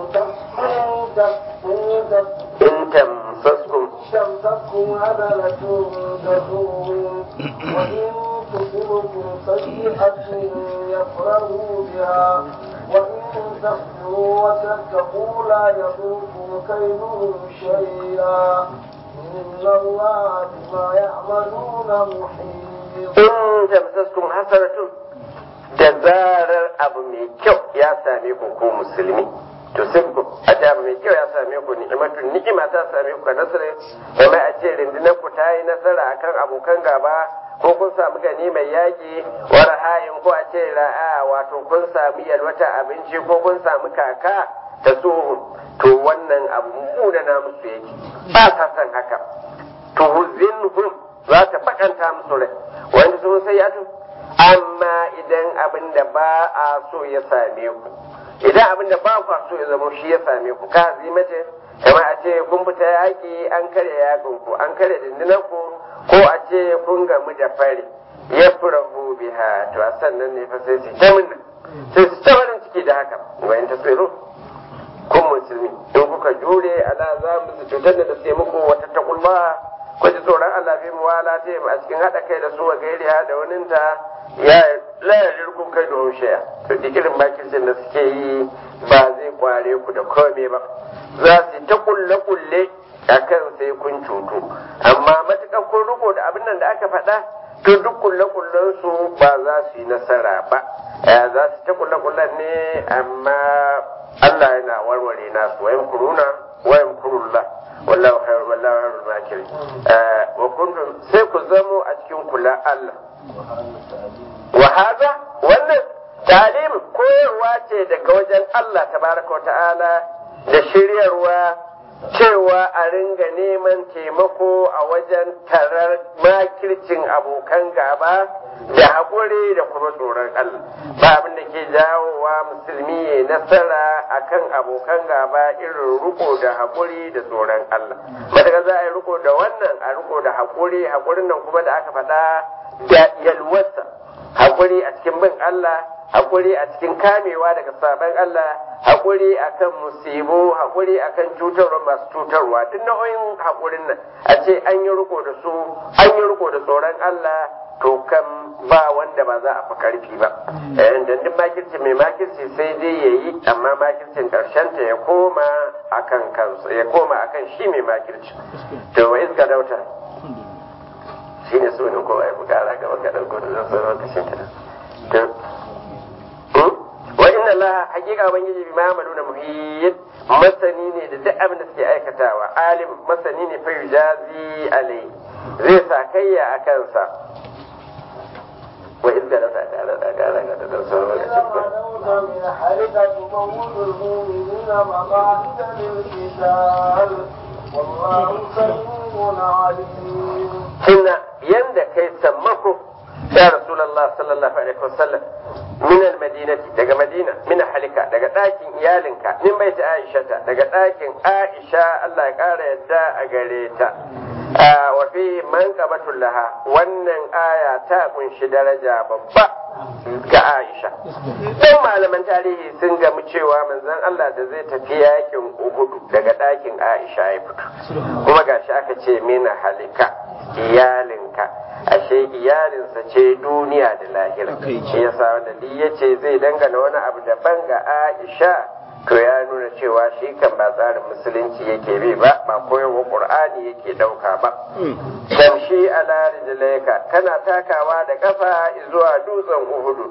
in tamsaskum تمسككم هبلة تسوهم وإن تصبكم سيئة يفرحوا بها وإن تصبروا وتتقوا لا يضركم كيدهم شيئا إن الله بما يعملون محيط in tamsaskum hasanatun da zarar abu mai kyau ya same ku ko musulmi to sai ku a ce abu mai kyau ya same ku ni'imatun ni'ima ta same ku ka nasara kuma a ce rundunar ku ta yi nasara akan abokan gaba ko kun samu gani mai yaƙi wa rahayin ko a ce ra'a wato kun samu yalwata abinci ko kun samu kaka ta suhun to wannan abu munana musu yake ba sa son haka to huzinhum za ta bakanta musu rai wanda sun sai ya amma idan abin da ba a so ya same ku idan abin da ba ku so ya zama shi ya same ku ka mace kamar a ce kun fita yaƙi an karya yaƙin ku an karya dindinan ku ko a ce kun gamu da fari ya furahu biha to a sannan ne fa sai su ta munna sai su ta farin ciki da haka wa in tasbiru kun musulmi in kuka jure ala za mu su cutar da suke muku wata takulma ku ji tsoron Allah fi muwala ta a cikin haɗa kai da su wa gairi da waninta ya layar kun kai da shaya to duk irin makircin da suke yi ba zai kware ku da kome ba za su ta kulle kulle a kan sai kun cutu amma matuƙar kun riko da abin nan da aka faɗa to duk kulle kullen su ba za su yi nasara ba za su ta kulle kullen ne amma Allah yana warware nasu wayan kuruna wayan kurullah wallahu khairul wallahu khairul makirin wa kuntum sai ku zamo a cikin kula Allah wa hada wannan talim koyarwa ce daga wajen Allah tabaraka ta'ala da shiryarwa cewa a ringa neman taimako a wajen tarar makircin abokan gaba da haƙuri da kuma tsoron Allah ba abin da ke jawowa musulmi ya nasara akan abokan gaba irin riko da haƙuri da tsoron Allah madaga za a yi riko da wannan a riko da haƙuri haƙurin nan kuma da aka faɗa da yalwarsa haƙuri a cikin bin Allah haƙuri a cikin kamewa daga sabon Allah haƙuri akan musibu haƙuri akan cutarwa masu cutarwa duk nau'in haƙurin nan a ce an yi riko da su an yi riko da tsoron Allah to kan ba wanda ba za a fi karfi ba da duk makirci mai makirci sai dai ya yi amma makircin ƙarshen ta ya koma akan kansa ya koma akan shi mai makirci to wa iska dauta shi ne sunan kowa ya bukara gaba ga ɗauko da zan sauran kashin ta wa inna Allah hakika ubangiji bi ma'amalu na muhiyyid masani ne da duk abin da suke aikatawa alim masani ne fa yujazi alai zai sa kayya a kansa wa idza la ta'ala da gara ga da sauran غدوت من حرك تموت المؤمنين مقاعد للقتال والله سميع عليم Hinna yanda kai sammako ya Rasulullah sallallahu alaihi wasallam min al-madinati daga Madina min halika daga ɗakin iyalinka min baiti Aisha daga ɗakin Aisha Allah ya ƙara yadda a gare ta wa fi manqabatul laha wannan aya ta kunshi daraja babba ga Aisha dan malaman tarihi sun gamu cewa manzon Allah da zai tafi yakin Uhud daga ɗakin Aisha ya fito kuma gashi aka ce min halika iyalinka ashe iyalinsa ce duniya da lahira shi yasa wanda duk yace zai dangana wani abu daban ga Aisha to ya nuna cewa shi kan ba tsarin musulunci yake bi ba ba koyarwa qur'ani yake dauka ba tamshi ala rijlaika kana takawa da kafa zuwa dutsen uhudu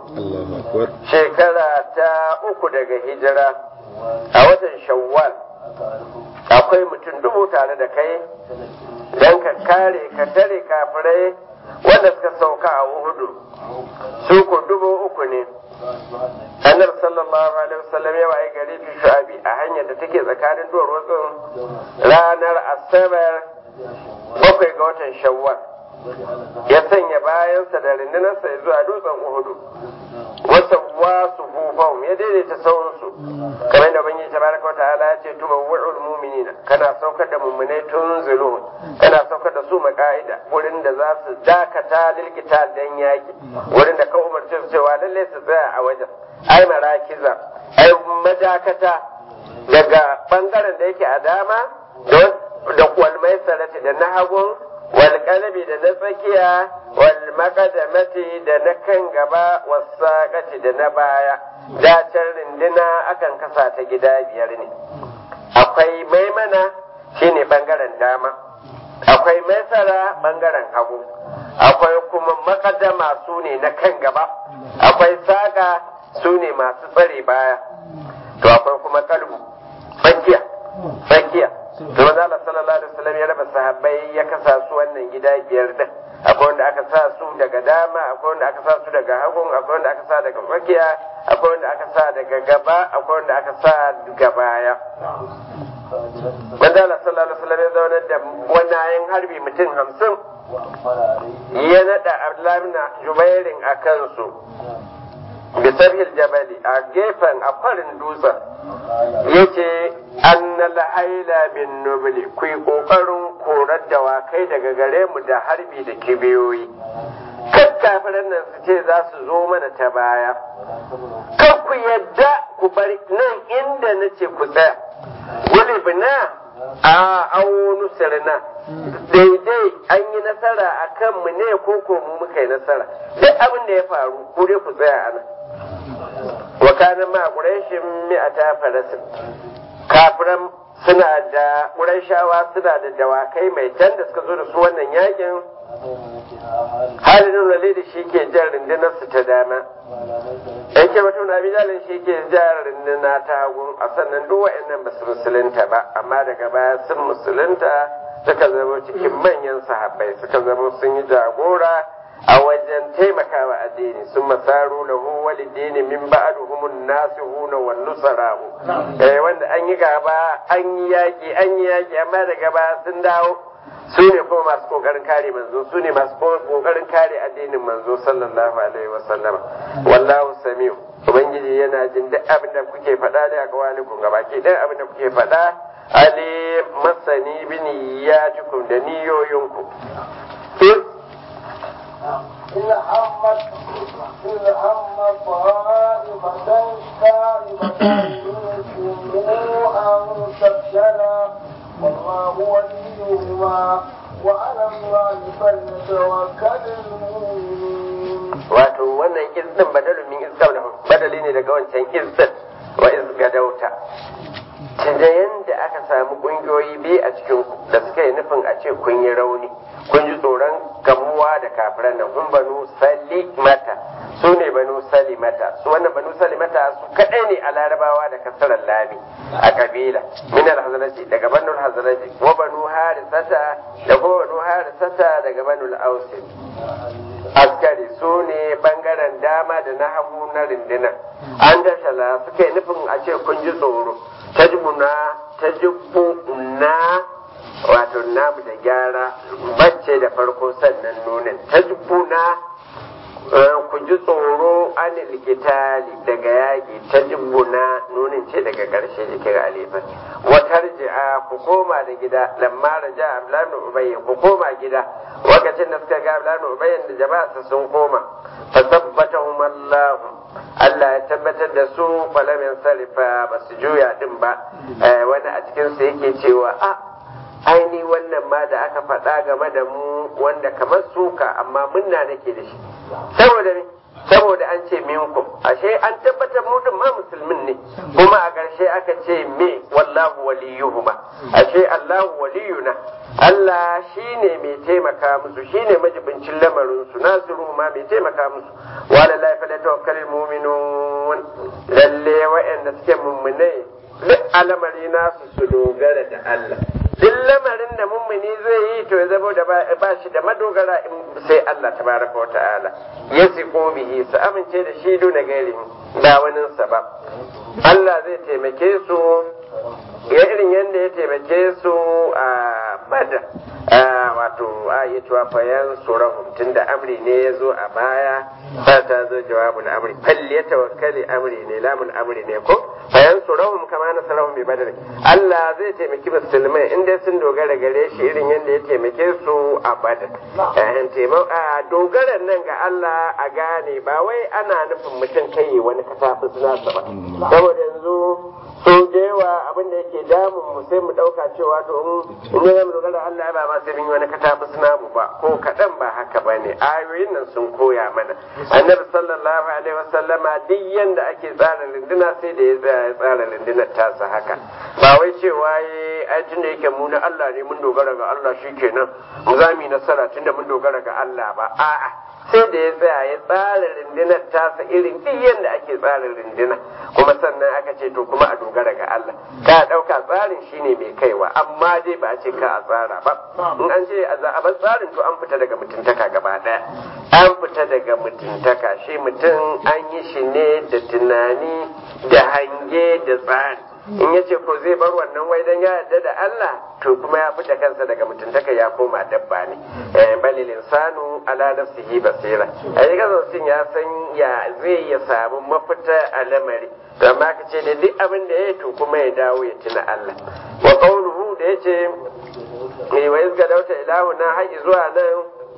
shekara ta uku daga hijira a watan shawwal akwai mutum dubu tare da kai don ka kare ka tare kafirai wanda suka sauka a uhudu su ku dubu uku ne annabi sallallahu alaihi wasallam ya waye gari fi shu'abi a hanyar da take tsakanin duwar wasu ranar asabar bakwai ga watan shawwal ya sanya bayansa da rundunarsa zuwa dutsen uhudu wasa wasu hufahum ya daidaita sauransu kamar da bangi tabaraka wa ta'ala ya ce tuba wu'ul mu'minina kana saukar da mummunai tun zulun kana saukar da su maka'ida wurin da za su dakata lilkita dan yaki wurin da ka umarce su cewa lalle su tsaya a wajen ai marakiza ai madakata daga bangaren da yake a dama da kwalmai sarati da na hagun wal kalbi da na tsakiya wal makadamati da na kan gaba wasaqati da na baya dacin rindina akan kasa ta gida biyar ne akwai maimana shine bangaren dama akwai maisara bangaren hagu akwai kuma makadama su ne na kan gaba akwai saka su ne masu tsare baya to akwai kuma kalbu tsakiya tsakiya to maza Allah sallallahu alaihi wasallam ya raba sahabbai ya kasa su wannan gida biyar din akwai wanda aka sa su daga dama akwai wanda aka sa su daga hagun akwai wanda aka sa daga tsakiya akwai wanda aka sa daga gaba akwai wanda aka sa daga baya maza Allah sallallahu alaihi wasallam ya zauna da wannan harbi mutum hamsin ya nada Abdullahi bin Jubairin a kansu bisarhil jabali a gefen a farin dutsen yace annal haila bin nubli ku yi kokarin korar dawakai daga gare mu da harbi da kibiyoyi kan kafiran nan su ce za su zo mana ta baya kan ku yadda ku bari nan inda na ce ku tsaya wani bina a aunu sirna daidai an yi nasara a kanmu ne ko ko mu muka yi nasara duk abin da ya faru ku dai ku tsaya a nan wa kana ma quraishin mi'ata farasin kafiran suna da quraishawa suna da dawakai mai can da suka zo da su wannan yakin halin walidi shi ke jan rundunar su ta dama yake mutum na bijalin shi ke jan runduna ta hagu a sannan duk wa'annan ba su musulunta ba amma daga baya sun musulunta suka zama cikin manyan sahabbai suka zama sun yi jagora a wajen taimakawa addini sun masaru lahu walidini min ba'duhum nasihuna wan nusarahu eh wanda an yi gaba an yi yaki an yi yaki amma daga baya sun dawo su ne kuma masu kokarin kare manzo su ne masu kokarin kare addinin manzo sallallahu alaihi wa sallama wallahu samiu ubangiji yana jin duk abin da kuke faɗa da akawalikum gabaki ɗaya abin da kuke faɗa ali masani bin yatikum da niyoyinku إن همت إن هم طائفتان تائبتان منكم أن تفشلا والله وليهما وعلى الله فليتوكل المؤمنون. wato wannan izdin badalin min izdin badali ne daga wancan izdin wa izgadauta da yanda aka samu kungiyoyi biyu a cikin da suka yi nufin a ce kun yi rauni kun ji tsoron gamuwa da kafiran nan kun banu salimata su ne banu salimata su wannan banu salimata su kadai ne a larabawa da kasarar lami a kabila min al daga banu hazaraji wa banu harisata da kuma banu harisata daga banu al-ausi askari su ne bangaren dama da na hagu na rundunar an dashala suka yi nufin a ce kun ji tsoro tajmuna tajibuna wato namu da gyara bacce da farko sannan nunin tajbuna ku ji tsoro anil likitali daga yaƙi tajbuna nunin ce daga ƙarshe jikin alifan watar ji'a ku koma da gida lamma raja ablan ubayy ku koma gida lokacin da suka ga ablan ubayy da jama'a sun koma fasabbatahum Allah Allah ya tabbatar da su falamin sarifa ba su juya din ba wani a cikin su yake cewa a aini wannan ma da aka faɗa game da mu wanda kamar suka amma munna nake da shi saboda ne saboda an ce minkum ashe an tabbatar mu din ma musulmin ne kuma a ƙarshe aka ce me wallahu waliyuhuma ashe Allahu waliyuna Allah shine mai taimaka musu shine majibincin lamarin su nasiru ma mai taimaka musu wa la ilaha illa tawakkalul mu'minun lalle wa'anda suke mummunai duk alamari nasu su dogara da Allah duk lamarin da mummuni zai yi to ya zama da ba shi da madogara in sai Allah tabaraka wa ta'ala ya siko bihi su amince da shi duna gairi ba wani sa ba Allah zai taimake su ya irin yadda ya taimake su a bada wato a yi cewa fayan surahum tun da amri ne ya zo a baya ba ta zo jawabin amri falli ya tawakkali amri ne lamun amri ne ko fayan surahum kama na sarahum bi badar Allah zai taimaki musulmai in dai sun dogara gare shi irin yadda ya taimake su a badar a dogaran nan ga Allah a gane ba wai ana nufin mutum kai wani katafi nasa ba saboda yanzu so da yawa abin da yake damun mu sai mu dauka cewa to in in mu dogara Allah ba ma sai mun yi wani katafi namu ba ko kadan ba haka bane ayoyin nan sun koya mana annabi sallallahu alaihi wasallama duk yanda ake tsara rinduna sai da ya tsaya ya tsara rundunar tasa haka ba wai cewa yi ai tunda yake mu na Allah ne mun dogara ga Allah shikenan mu za mu yi nasara tunda mun dogara ga Allah ba a'a sai da ya tsaya ya tsara rundunar tasa irin duk yanda ake tsara runduna kuma sannan aka ce to kuma a dogara ga Allah ka dauka tsarin shine mai kaiwa amma dai ba a ce ka a tsara ba in an ce a bar tsarin to an fita daga mutuntaka gaba daya an fita daga mutuntaka shi mutum an yi shi ne da tunani da hange da tsari in ya ce ko zai bar wannan wai dan ya yarda da Allah to kuma ya fita kansa daga mutuntaka ya koma dabba ne balil insanu ala nafsihi basira a yi mutum ya san ya zai ya samu mafita a lamari to amma ka ce da duk abin da ya to kuma ya dawo ya tuna Allah wa qawluhu da yace mai wa izga dauta ilahu na haƙi zuwa nan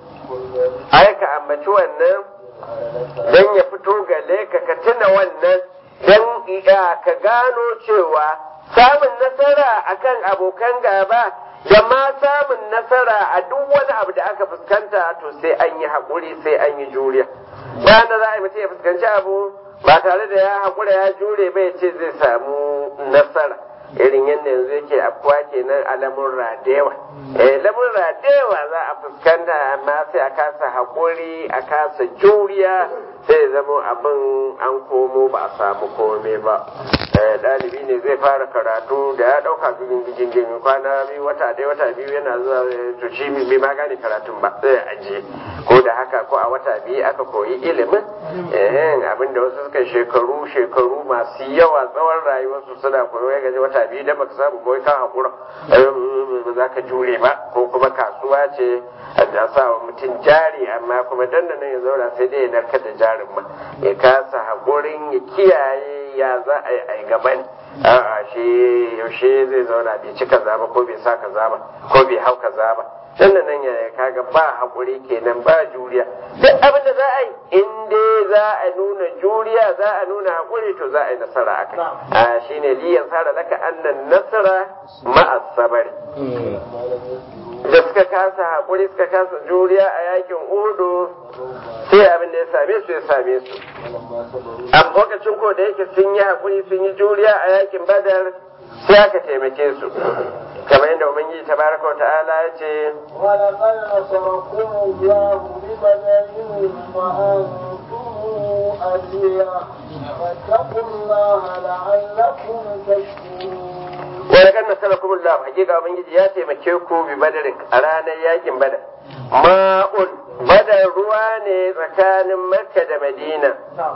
ai ka ambaci wannan dan ya fito gale ka ka tuna wannan dan ka gano cewa samun nasara akan abokan gaba da ma samun nasara a duk wani abu da aka fuskanta to sai an yi haƙuri sai an yi juriya bayan da za a yi mutum ya fuskanci abu ba tare da ya haƙura ya jure bai ce zai samu nasara irin yadda yanzu yake afkuwa kenan a lamurra da yawa eh lamurra da yawa za a fuskanta amma sai a kasa haƙuri a kasa juriya sai ya zama abin an komo ba a samu kome ba ɗalibi ne zai fara karatu da ya ɗauka gigin gigin gigin kwana biyu wata ɗaya wata biyu yana zuwa to shi bai ma gane karatun ba sai ajiye ko da haka ko a wata biyu aka koyi ilimin abin da wasu suka shekaru shekaru masu yawa tsawon rayuwarsu suna koyo ya gaji wata biyu da baka samu kawai kan haƙura ba za ka jure ba ko kuma kasuwa ce a sa wa mutum jari amma kuma dandanan ya zauna sai dai ya narkar da jarin ma ya kasa haƙurin ya kiyaye ya za a yi a gaban a'a shi yaushe zai zauna bai ci kaza ba ko bai sa kaza ba ko bai hau kaza ba sannan nan ya kaga ba haƙuri kenan ba juriya duk abin da za a yi in dai za a nuna juriya za a nuna haƙuri to za a yi nasara a kai a shine liyan sara laka annan nasara ma'as sabari da suka kasa haƙuri suka kasa juriya a yakin udu sai abin da ya same su ya same su a lokacin ko da yake sun yi haƙuri sun yi juriya a yakin badar sai aka taimake su kamar yadda ubangiji tabaraka wa ta'ala ya ce ولقد نصركم الله ببدر وأنتم أذية فاتقوا الله لعلكم تشكرون wani kan nasara kuma Allah hakika ubangiji ya taimake ku bi badarin a ranar yakin badar ma'un badar ruwa ne tsakanin makka da madina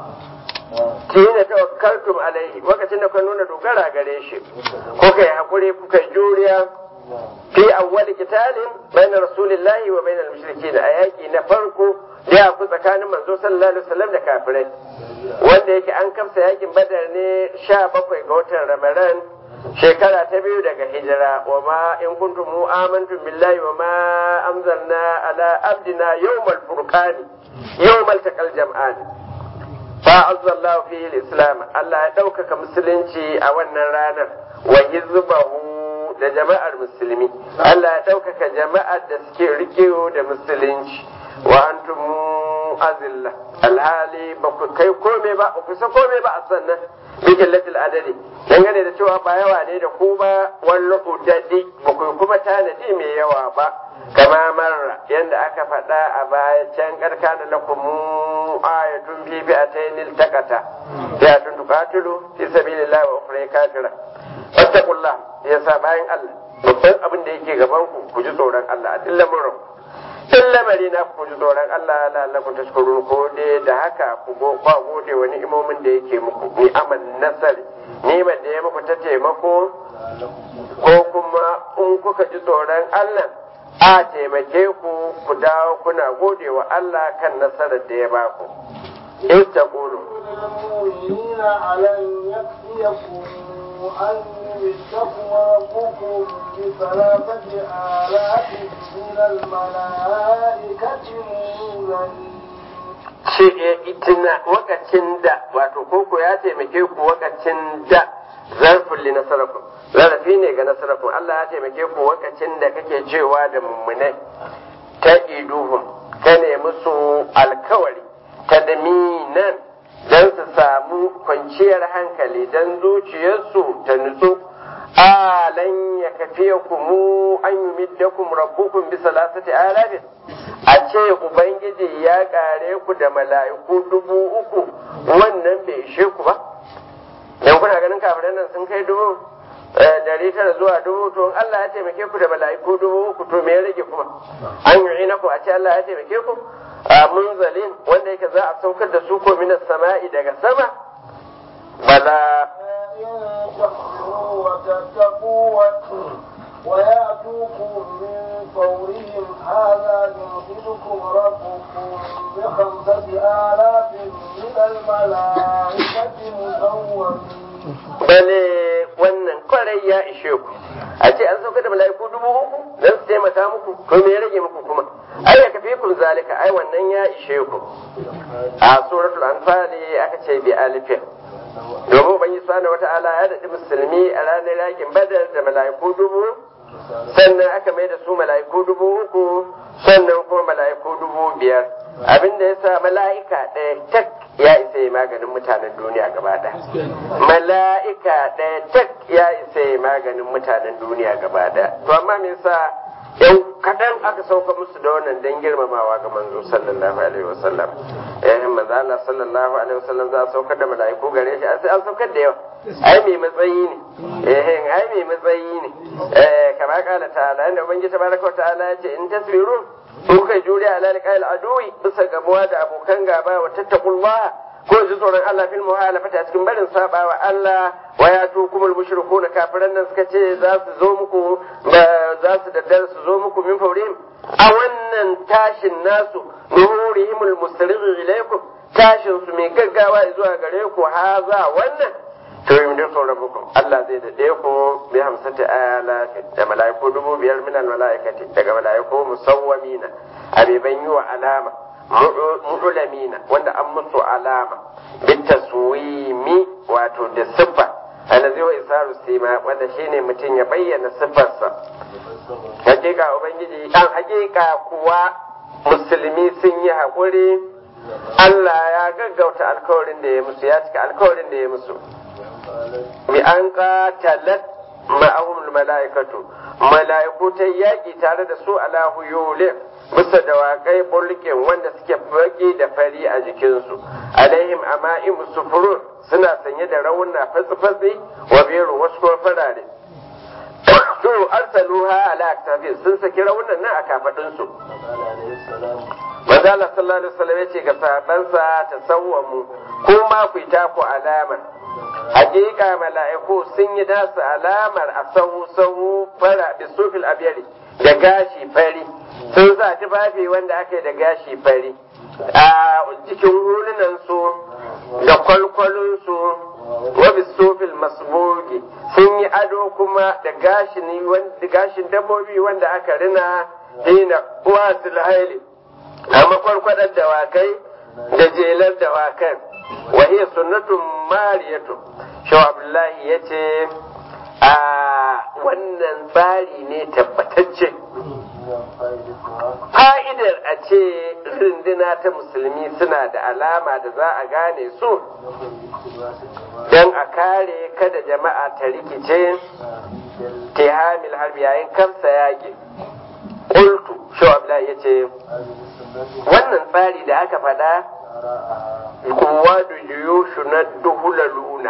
tina tawakkaltum alaihi lokacin da kuka nuna dogara gare shi kuka yi hakuri kuka yi juriya fi awwal qitalin bainar rasulillahi wa bainal mushrikin a yaki na farko da ku tsakanin manzo sallallahu alaihi wasallam da kafirai wanda yake an kamsa yakin badar ne 17 ga watan ramadan shekara ta biyu daga hijira wa ma in kuntum amantum billahi wa ma anzalna ala abdina yawmal furqani yawmal taqal jam'ani fa azzallahu fihi al-islam Allah ya ɗaukaka musulunci a wannan ranar wa hizbahu da jama'ar musulmi Allah ya ɗaukaka jama'ar da suke rikewa da musulunci wa antum azilla alhali ba ku kai komai ba ba ku sa komai ba a sannan bikin latil adadi dangane da cewa ba yawa ne da ku ba wallo udadi ba ku kuma tanadi mai yawa ba kama marra yadda aka faɗa a baya can karka da lakum ayatun fi fi'atayn iltaqata fi'atun tuqatilu fi sabilillahi wa ukhra kafira fattaqullah yasa bayan Allah babban abin da yake gaban ku ku ji tsoron Allah a dillan mun in lamari na ku ji tsoron Allah la'allakum tashkurun ko dai da haka ku go kwa gode wa ni'imomin da yake muku ni aman nasari ni'imar da ya muku ta taimako ko kuma in kuka ji tsoron Allah a taimake ku ku dawo kuna gode wa Allah kan nasarar da ya baku in taqulu المؤمنين ألن يكفيكم أن يمدكم ربكم بثلاثة آلاف من الملائكة منزلين ce tuna wakacin da wato koko ya taimake ku wakacin da zarfin li nasarakum zarafi ne ga nasarakum Allah ya taimake ku wakacin da kake cewa da mummunai ta iduhum ka ne musu alkawari ta daminan don su samu kwanciyar hankali don zuciyarsu ta nutsu alan ya kafiya mu an yi middakum rabbukum bi salasati alafin a ce ubangiji ya kare ku da mala'iku dubu uku wannan bai ishe ku ba dan kuna ganin kafiran nan sun kai dubu dari tara zuwa dubu to in Allah ya taimake ku da mala'iku dubu uku to me ya rage kuma an yi ina ku a ce Allah ya taimake ku a munzalin wanda yake za a saukar da su ko minas sama'i daga sama bala إن تحسنوا وتتقوا ويأتوكم من فورهم هذا يمددكم ربكم بخمسة آلاف من الملائكة مسومين bale wannan kwarai ya ishe ku a ce an sauka da mala'iku dubu uku don su taimaka muku to me ya rage muku kuma ai ya kafi kun zalika ai wannan ya ishe ku a suratul anfal aka ce bi alifin domin ubangi subhanahu wata'ala ya daɗi musulmi a ranar yakin badar da mala'iku dubu sannan aka mai da su mala'iku dubu uku sannan kuma mala'iku dubu biyar abinda ya sa mala'ika ɗaya tak ya isa yi maganin mutanen duniya gaba ɗaya mala'ika ɗaya tak ya isa yi maganin mutanen duniya gaba ɗaya to amma me yasa yan kaɗan aka sauka musu da wannan dan girmamawa ga manzo sallallahu alaihi wasallam eh manzo Allah sallallahu alaihi wasallam za a saukar da mala'iku gare shi sai an saukar da yawa ai mai matsayi ne eh ai mai matsayi ne eh kama kala ta'ala inda ubangiji tabaraka ta'ala ya ce in tasbiru in kai juriya ala liqa'il aduwi bisa gamuwa da abokan gaba wa tattaqullah ko ji tsoron Allah fil muhalafata cikin barin saba wa Allah wa ya tu kumul mushrikun kafiran nan suka ce za su zo muku za su daddar su zo muku min faurihim a wannan tashin nasu nuhurihimul mustarighi ilaykum tashin su mai gaggawa zuwa gare ku haza wannan to yi da sauran muku Allah zai daɗe ku bi hamsati ayalatin da mala'iku dubu biyar min mala'ikati daga mala'iku musawwamina abiban yi wa alama mu'ulamina wanda an musu alama bitaswimi wato da siffa allazi wa isaru sima wanda shine mutum ya bayyana siffarsa hakika ubangiji an hakika kuwa musulmi sun yi haƙuri Allah ya gaggauta alkawarin da ya musu ya cika alkawarin da ya musu bi an qatalat ma'ahum mala'ikatu mala'iku ta yaƙi tare da su ala huyulin bisa dawakai bulkin wanda suke baki da fari a jikinsu alaihim ama'im sufurun suna sanye da rauna fatsi-fatsi wa biru wasu kuma farare to arsaluha ala aktafi sun saki raunan nan a kafadunsu manzo Allah sallallahu alaihi wasallam yace ga sahabansa tasawwamu kuma ku ta ku alamar hakika mala'iku sun yi nasu alamar a sahu sahu fara da sufil abiyari da gashi fari sun sa tufafi wanda aka yi da gashi fari a cikin hulunan su da kwalkwalun su wa bisufil masbugi sun yi ado kuma da gashin dabbobi wanda aka rina hina wasil haili a makwarkwadar dawakai da jelar dawakan wahiyar sunnatun mariyatu shaw abdullahi ya ce a wannan tsari ne tabbatacce fa'idar a ce runduna ta musulmi suna da alama da za a gane su don a kare kada jama'a ta rikice tihamil harbi yayin kamsa yaƙi ƙultu shaw abdullahi ya ce wannan tsari da aka faɗa kowa da yuyushu na duhula luna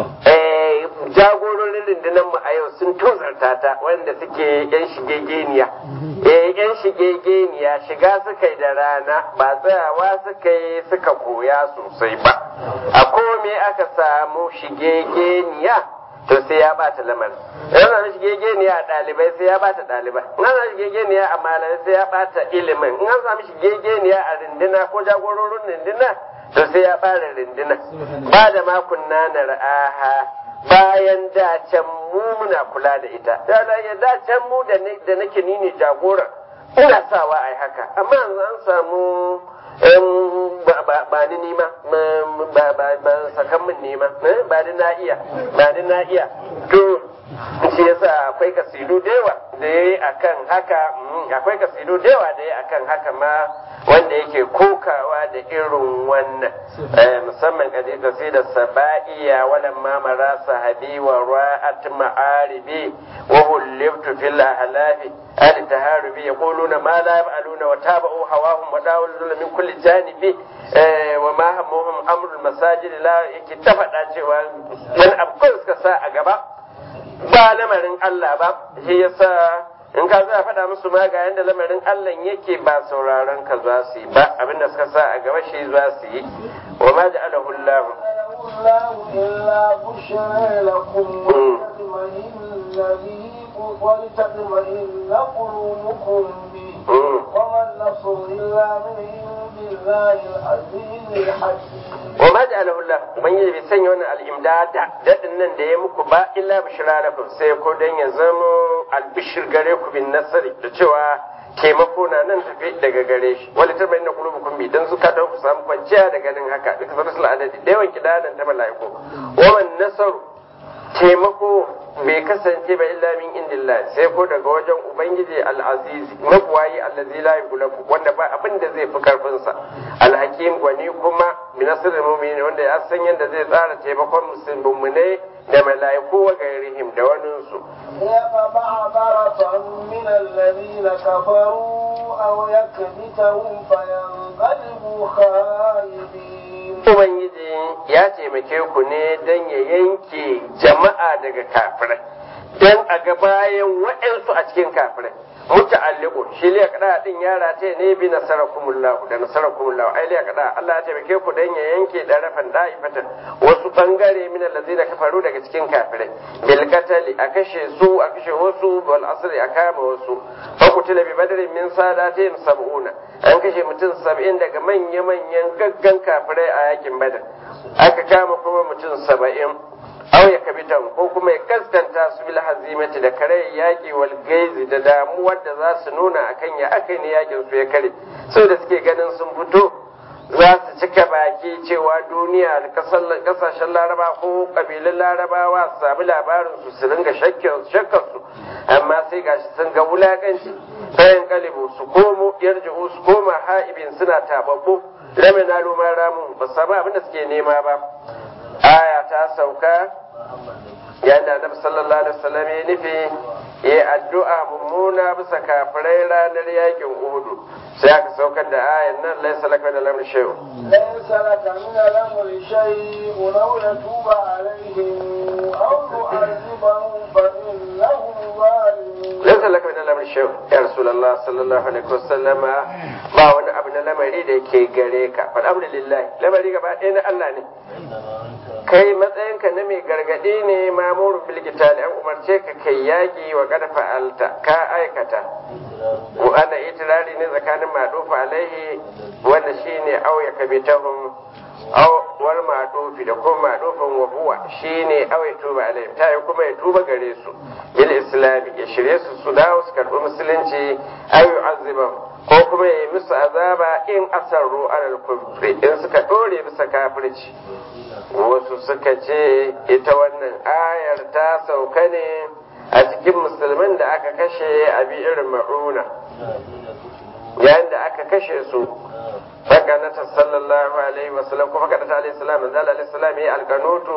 jagororin rundunar mu a yau sun tozarta ta wanda suke yan shigegeniya yan shigegeniya shiga suka yi da rana ba tsayawa suka yi suka koya sosai ba a kome aka samu shigegeniya to sai ya bata lamarin in ana shigegeniya a ɗalibai sai ya bata ɗalibai in ana shigegeniya a malamai sai ya bata ilimin in an samu shigegeniya a rindina ko jagororin rindina to sai ya fara rindina ba da makunna na ra'aha bayan da can mu muna kula da ita da da can mu da nake ni ne jagora ina sawa ai haka amma yanzu an samu ba ni nima ba sakan min nima ba ni na iya ba ni na iya to shi yasa akwai kasidu da yawa da yayi akan haka akwai kasidu da yawa da yayi akan haka ma wanda yake kokawa da irin wannan musamman kaje kasidar saba'iya walan ma mara sahabi wa ra'at ma'aribi wa hullibtu fil ahlafi al taharubi yaquluna ma la yaf'aluna wa tabu hawahum wa dawlu min kulli janibi wa ma hammuhum amrul masajid la yake ta faɗa cewa wani abu suka sa a gaba ba lamarin Allah ba shi yasa in ka za faɗa musu ma ga yanda lamarin Allah yake ba sauraron ka za su yi ba abinda suka sa a gaba shi za su yi wa ma ja'alahu Allah الله إلا بشرى لكم ولتطمئن به ولتطمئن قلوبكم به وما النصر إلا من عند الله العزيز الحكيم wa ma ja'alahu Allah ubangiji bai sanya wannan al'imdada dadin nan da ya muku ba illa bishra lakum sai ko dan ya zama albishir gare ku bin nasari da cewa taimako na nan tafi daga gare shi wala ta bayyana qulubukum bi dan suka da ku samu kwanciya da ganin haka duk farasul adadi da yawan kidanan ta malaiku wa man nasaru taimako bai kasance ba illa min indillah sai ko daga wajen ubangiji al-azizi mabuwayi allazi la yughlabu wanda ba abin da zai fi karfin sa al-hakim gwani kuma min asrul mu'minin wanda ya san yadda zai tsara taimakon musulmai da malaiku wa gairihim da wanin su يقطع طرفا من الذين كفروا أو يكبتهم فينقلبوا خائبين ubangiji ya taimake ku ne don ya yanke jama'a daga kafirai don a ga bayan waɗansu a cikin kafirai muta'alliqun shi liya kada din yara ta ne bi nasarakumullahu da nasarakumullahu ai liya kada Allah ya taimake ku dan ya yanke darafan da'ifatan wasu bangare min allazina kafaru daga cikin kafirai bil qatali a kashe su a kashe wasu wal asri a kama wasu fa kutila bi badrin min sadatihim sab'una an kashe mutum sab'in daga manya manyan gaggan kafirai a yakin badar aka kama kuma mutum saba'in aw ya kabitan ko kuma ya gaskanta su bil hazimati da kare yaki wal gaizi da damuwar da za su nuna akan ya aka ne yakin su ya kare sau da suke ganin sun fito za su cika baki cewa duniya da kasashen laraba ko kabilun larabawa su sami labarin su su ringa shakkar su amma sai gashi sun ga wulakanci bayan kalibu su komo yarji'u su koma ha'ibin suna tababbu lamina lumar ramun ba su samu abin da suke nema ba aya ta sauka yayin da annabi sallallahu alaihi wasallam ya nufi ya addu'a mummuna bisa kafirai ranar yakin uhudu sai aka saukar da ayan nan laysa laka min al-amri shay'un ليس لك من الأمر شيء أو يتوب عليهم أو يعذبهم فإنهم ظالمون laysa laka min al-amri shay'un ya rasulullah sallallahu alaihi wasallam ba wani abu na lamari da yake gare ka fa alhamdulillah lamari gaba ɗaya na Allah ne kai matsayinka na mai gargaɗi ne mamurin bilkitali an umarce ka kai yaƙi wa kada fa'alta ka aikata wa ana itirari ne tsakanin maɗufa alaihi wanda shine auya kabitahum aw wal maɗufi da kuma maɗufin wa huwa shine auya tuba alaihi ta yi kuma ya tuba gare su bil islami ya shirye su su dawo su karɓi musulunci aw yu'azzibahum ko kuma ya yi musu azaba in asarru alal kufri in suka ɗore bisa kafirci wasu suka ce ita wannan ayar ta sauka ne a cikin musulmin da aka kashe a irin ma'una yayin da aka kashe su faka na sallallahu alaihi wasallam kuma kada ta alaihi salam manzo alaihi salam ya alkanutu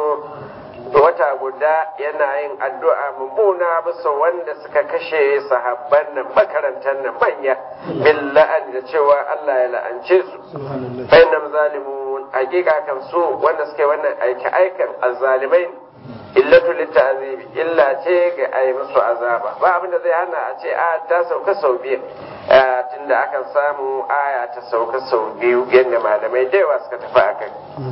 wata guda yana yin addu'a mummuna bisa wanda suka kashe sahabban nan makarantar nan manya billahi da cewa Allah ya la'ance su bainam zalimun hakika kan su wanda suke wannan aiki aikan azzalimai illatu litta'azibi illa ce ga ai musu azaba ba abin da zai hana a ce a ta sauka sau biyu tunda akan samu aya ta sauka sau biyu yadda malamai da yawa suka tafi akai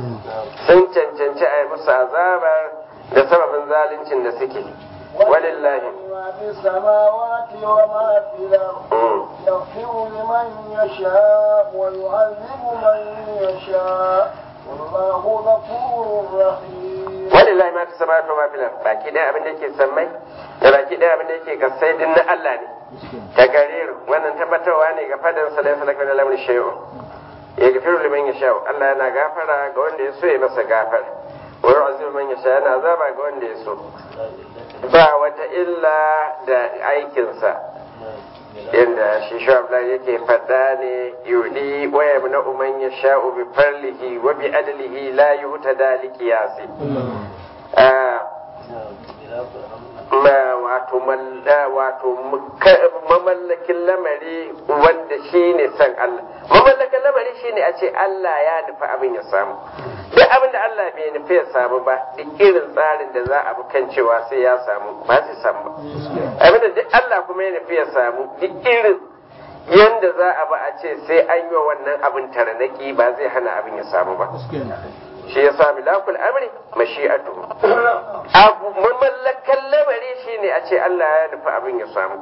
sun cancanci a yi musu azabar da sababin zaluncin da suke walillahi ما في السماوات وما في الأرض يغفر لمن يشاء ويعذب من يشاء والله غفور رحيم walillahi ma fi samawati wa ma fil ard baki ɗaya abin da yake sammai da baki ɗaya abin da yake kasai din na Allah ne ta gariru wannan tabbatarwa ne ga fadan sallallahu alaihi wa sallam shay'un ya gafiru liman yasha Allah yana gafara ga wanda ya so ya masa gafara wa yu'azibu man yasha yana azaba ga wanda ya so ba wata illa da aikinsa yadda shi shablan yake faɗa ne yudi wa yamna man yasha'u bi farlihi wa bi adlihi la yuhtada li qiyasi ma wato wato mamallakin lamari wanda shine san Allah mamallakin lamari shine a ce Allah ya nufi abin ya samu duk abin da Allah bai nufi ya samu ba duk irin tsarin da za a bi kan cewa sai ya samu ba zai samu ba abin da duk Allah kuma ya nufi ya samu duk irin yanda za a ba a ce sai an yi wa wannan abin taranaki ba zai hana abin ya samu ba shi ya sa milakul amri mashi'atu abu mamallakan lamari shine a ce Allah ya nufi abin ya samu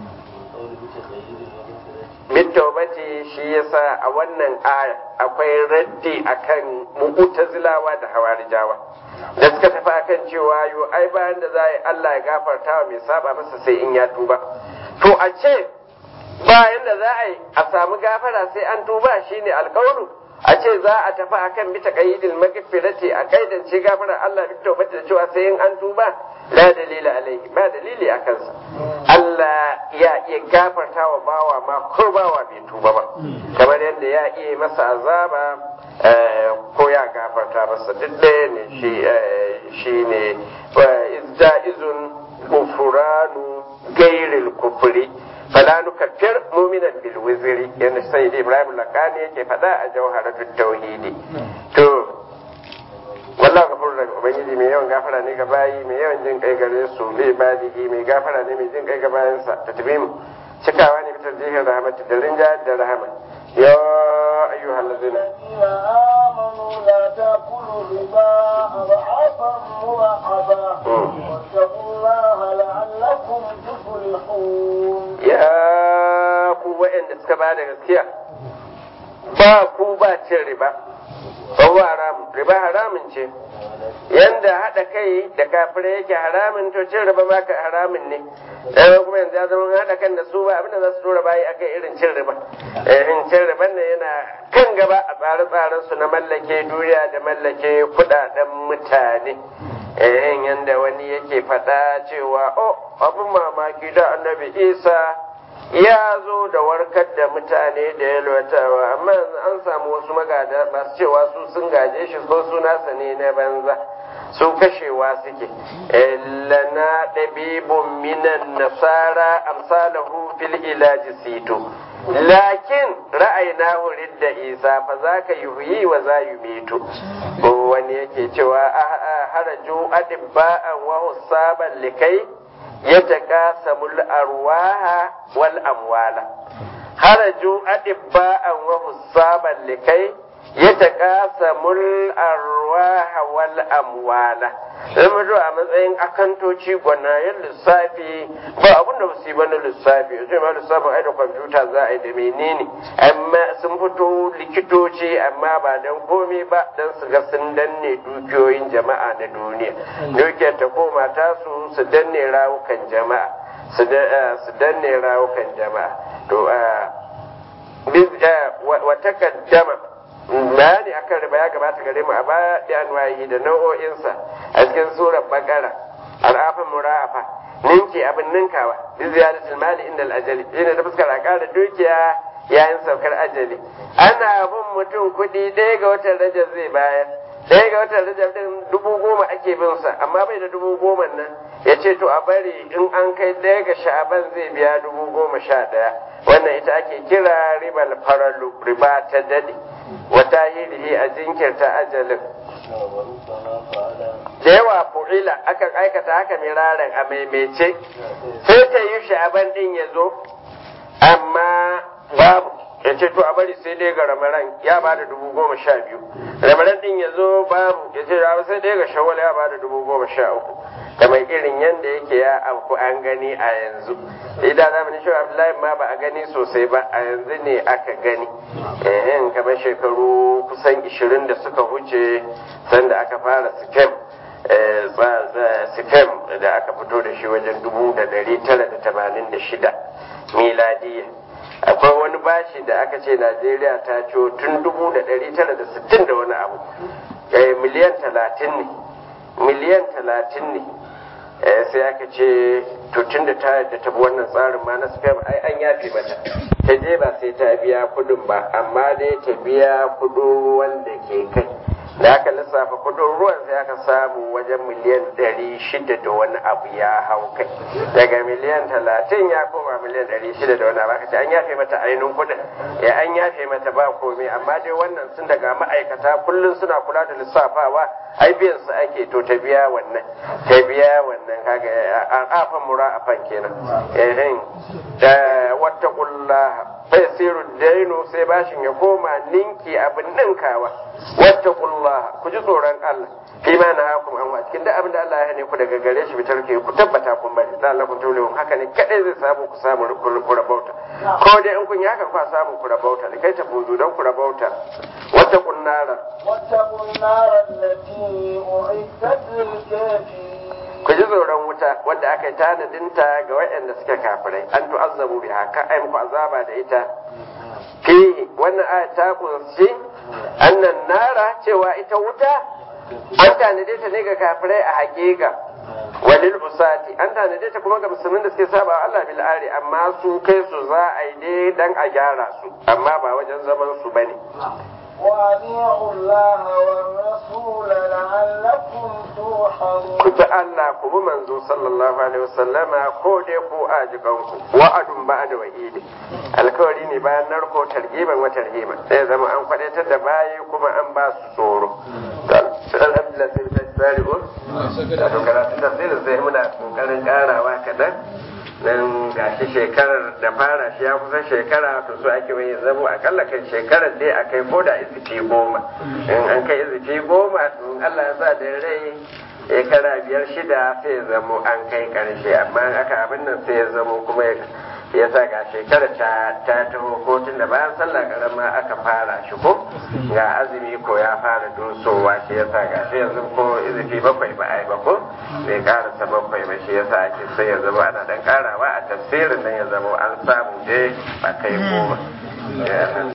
bitawbati shi yasa a wannan aya akwai raddi akan mu'tazilawa da hawarijawa da suka tafi akan cewa yo ai bayan da za yi Allah ya gafarta wa mai saba masa sai in ya tuba to a ce bayan da za a yi a samu gafara sai an tuba shine alƙawaru a ce za a tafi akan bita qayyidil maghfirati a kaidance gafarar Allah bi tawbati da cewa sai in an tuba la dalila alaihi ba dalili a kansa Allah ya iya gafarta wa bawa ma ko bawa bai tuba ba kamar yadda ya iya masa azaba ko ya gafarta masa duk ɗaya ne shi shi ne izja'izun kufuranu gairil kufuri fala nukaffir mu'minan bil wizri yana sai Ibrahim Lakani yake faɗa a jawharatul tauhidi to wallahu gafurur rahim ubangiji mai yawan gafara ne ga bayi mai yawan jin kai gare su bai baligi mai gafara ne mai jin kai ga bayansa ta tabi mu cikawa ne fitar jihin rahmat da rinjayar da rahama ya ayyuhal ladzina آمنوا لا تأكلوا الربا أضعافا مضاعفة واتقوا الله لعلكم تفلحون ya ku waɗanda suka ba da gaskiya ba ku ba cin riba ba haramun riba haramun ce yanda haɗa kai da kafirai yake haramun to cin riba ma ka haramun ne dan kuma yanzu ya zama haɗa kan da su ba abinda za su tura bayi akai irin cin riba irin cin riban ne yana kan gaba a tsare-tsaren su na mallake duniya da mallake kuɗaɗen mutane eh yanda wani yake faɗa cewa oh abin mamaki da annabi isa ya zo da warkar da mutane da yalwatawa amma yanzu an samu wasu magada masu cewa su sun gaje shi ko su nasa ne na banza su kashewa suke lana ɗabibun minan nasara amsalahu fil ilaji sito lakin ra'ayina wurin da isa fa za ka yi wa za yi mito wani yake cewa haraju adibba'an wa husaban likai يتقاسم الأرواح والأموال خرجوا أطباء وحسابا لكي يتقاسم الأرواح والأموال zama zuwa a matsayin akantoci gwanayen lissafi ba abin da su yi ba na lissafi yanzu ma lissafin ai da kwamfuta za a yi da menene amma sun fito likitoci amma ba don komai ba don su ga sun danne dukiyoyin jama'a na duniya dukiyar ta koma ta su su danne rawukan jama'a su danne rawukan jama'a to wa takaddama bayani akan riba ya gabata gare mu a baya da anwayi da nau'o'insa a cikin surar bakara al'afin mura'afa ninki abin ninkawa bi ziyadatul mali inda al-ajali yana da fuskar a ƙara dukiya yayin saukar ajali ana bin mutum kuɗi ɗaya ga watan rajab zai bayar ɗaya ga watan rajab din dubu goma ake bin sa amma bai da dubu goma nan ya ce to a bari in an kai ɗaya ga sha'aban zai biya dubu goma sha ɗaya wannan ita ake kira ribal faralu riba ta dade wata yirihi a jinkirta ajalin da yawa fu'ila akan aikata haka miraran a maimaice sai ta yi sha'aban din ya zo amma babu ya ce to a bari sai dai ga ramaran ya ba da dubu goma sha biyu ramaran din ya zo babu ya ce sai dai ga shawwal ya ba da dubu goma sha uku kamar irin yadda yake ya afku an gani a yanzu idan zamanin shi abdullahi ma ba a gani sosai ba a yanzu ne aka gani ehem kamar shekaru kusan ishirin da suka wuce sanda aka fara sikem sikem da aka fito da shi wajen dubu da dari tara da tamanin da shida miladiya akwai wani bashi da aka ce najeriya ta ciwo tun dubu da dari tara da sittin da wani abu miliyan talatin ne miliyan talatin ne sai aka ce to tun da ta da tabi wannan tsarin ma na spam ai an yafe mata ta je ba sai ta biya kudin ba amma dai ta biya kudin ruwan da ke kai da aka lissafa kudin ruwan sai aka samu wajen miliyan ɗari shida da wani abu ya hau kai daga miliyan talatin ya koma miliyan ɗari shida da wani abu aka ce an yafe mata ainihin kudin ya an yafe mata ba komai amma dai wannan sun daga ma'aikata kullum suna kula da lissafawa ai biyan su ake to ta biya wannan ta biya wannan kaga an afan mura'afan kenan eh da wattaqullaha fa yasiru dainu sai bashin ya koma ninki abin ninkawa wattaqullaha ku ji tsoron Allah fi ma na hakum an cikin duk abin da Allah ya hane ku daga gare shi bitar ke ku tabbata kun bari da Allah kun taulewa haka ne kadai zai samu ku samu ku rabauta ko dai in kun yi haka ku samu ku rabauta da kai ta budu don ku rabauta wattaqun nara واتقوا النار التي أعدت للكافرين ku ji tsoron wuta wadda aka yi tanadinta ga waɗanda suke kafirai an tu'azzabu biha ka ai muku azaba da ita fihi wannan aya ta kunshi annan nara cewa ita wuta an tanade ta ne ga kafirai a hakika walil usati an tanade ta kuma ga musulmin da suke saba Allah bil ari amma su kai su za a yi dai dan a gyara su amma ba wajen zaman su bane وأطيعوا الله والرسول لعلكم ترحمون ku bi Allah ku bi manzo sallallahu alaihi wasallama ko dai ku ajikan ku wa'adun ba'da wa'idi alkawari ne bayan narko targiban wa tarhiban sai zama an kwadaitar da bayi kuma an ba su tsoro alhamdulillah sai ta tsari ko da karatu tafsirin sai muna kokarin karawa kadan nan gashi shekarar da fara shi ya kusa shekara to so ake wani zamo akalla kan shekarar dai a kai ko da izifi goma in an kai izifi goma to in Allah ya sa da rai shekara biyar shida sai ya zamo an kai karshe amma in aka abin nan sai ya zamo kuma ya sa ga shekarar ta ta taho ko tun da bayan sallah karama aka fara shi ko ga azumi ko ya fara dosowa shi ya sa ga shi yanzu ko izifi bakwai ba a yi ba ko bai karasa bakwai ba shi ya sa ake sai ya zama ana dan karawa a tafsirin nan ya zama an samu dai ba kai goma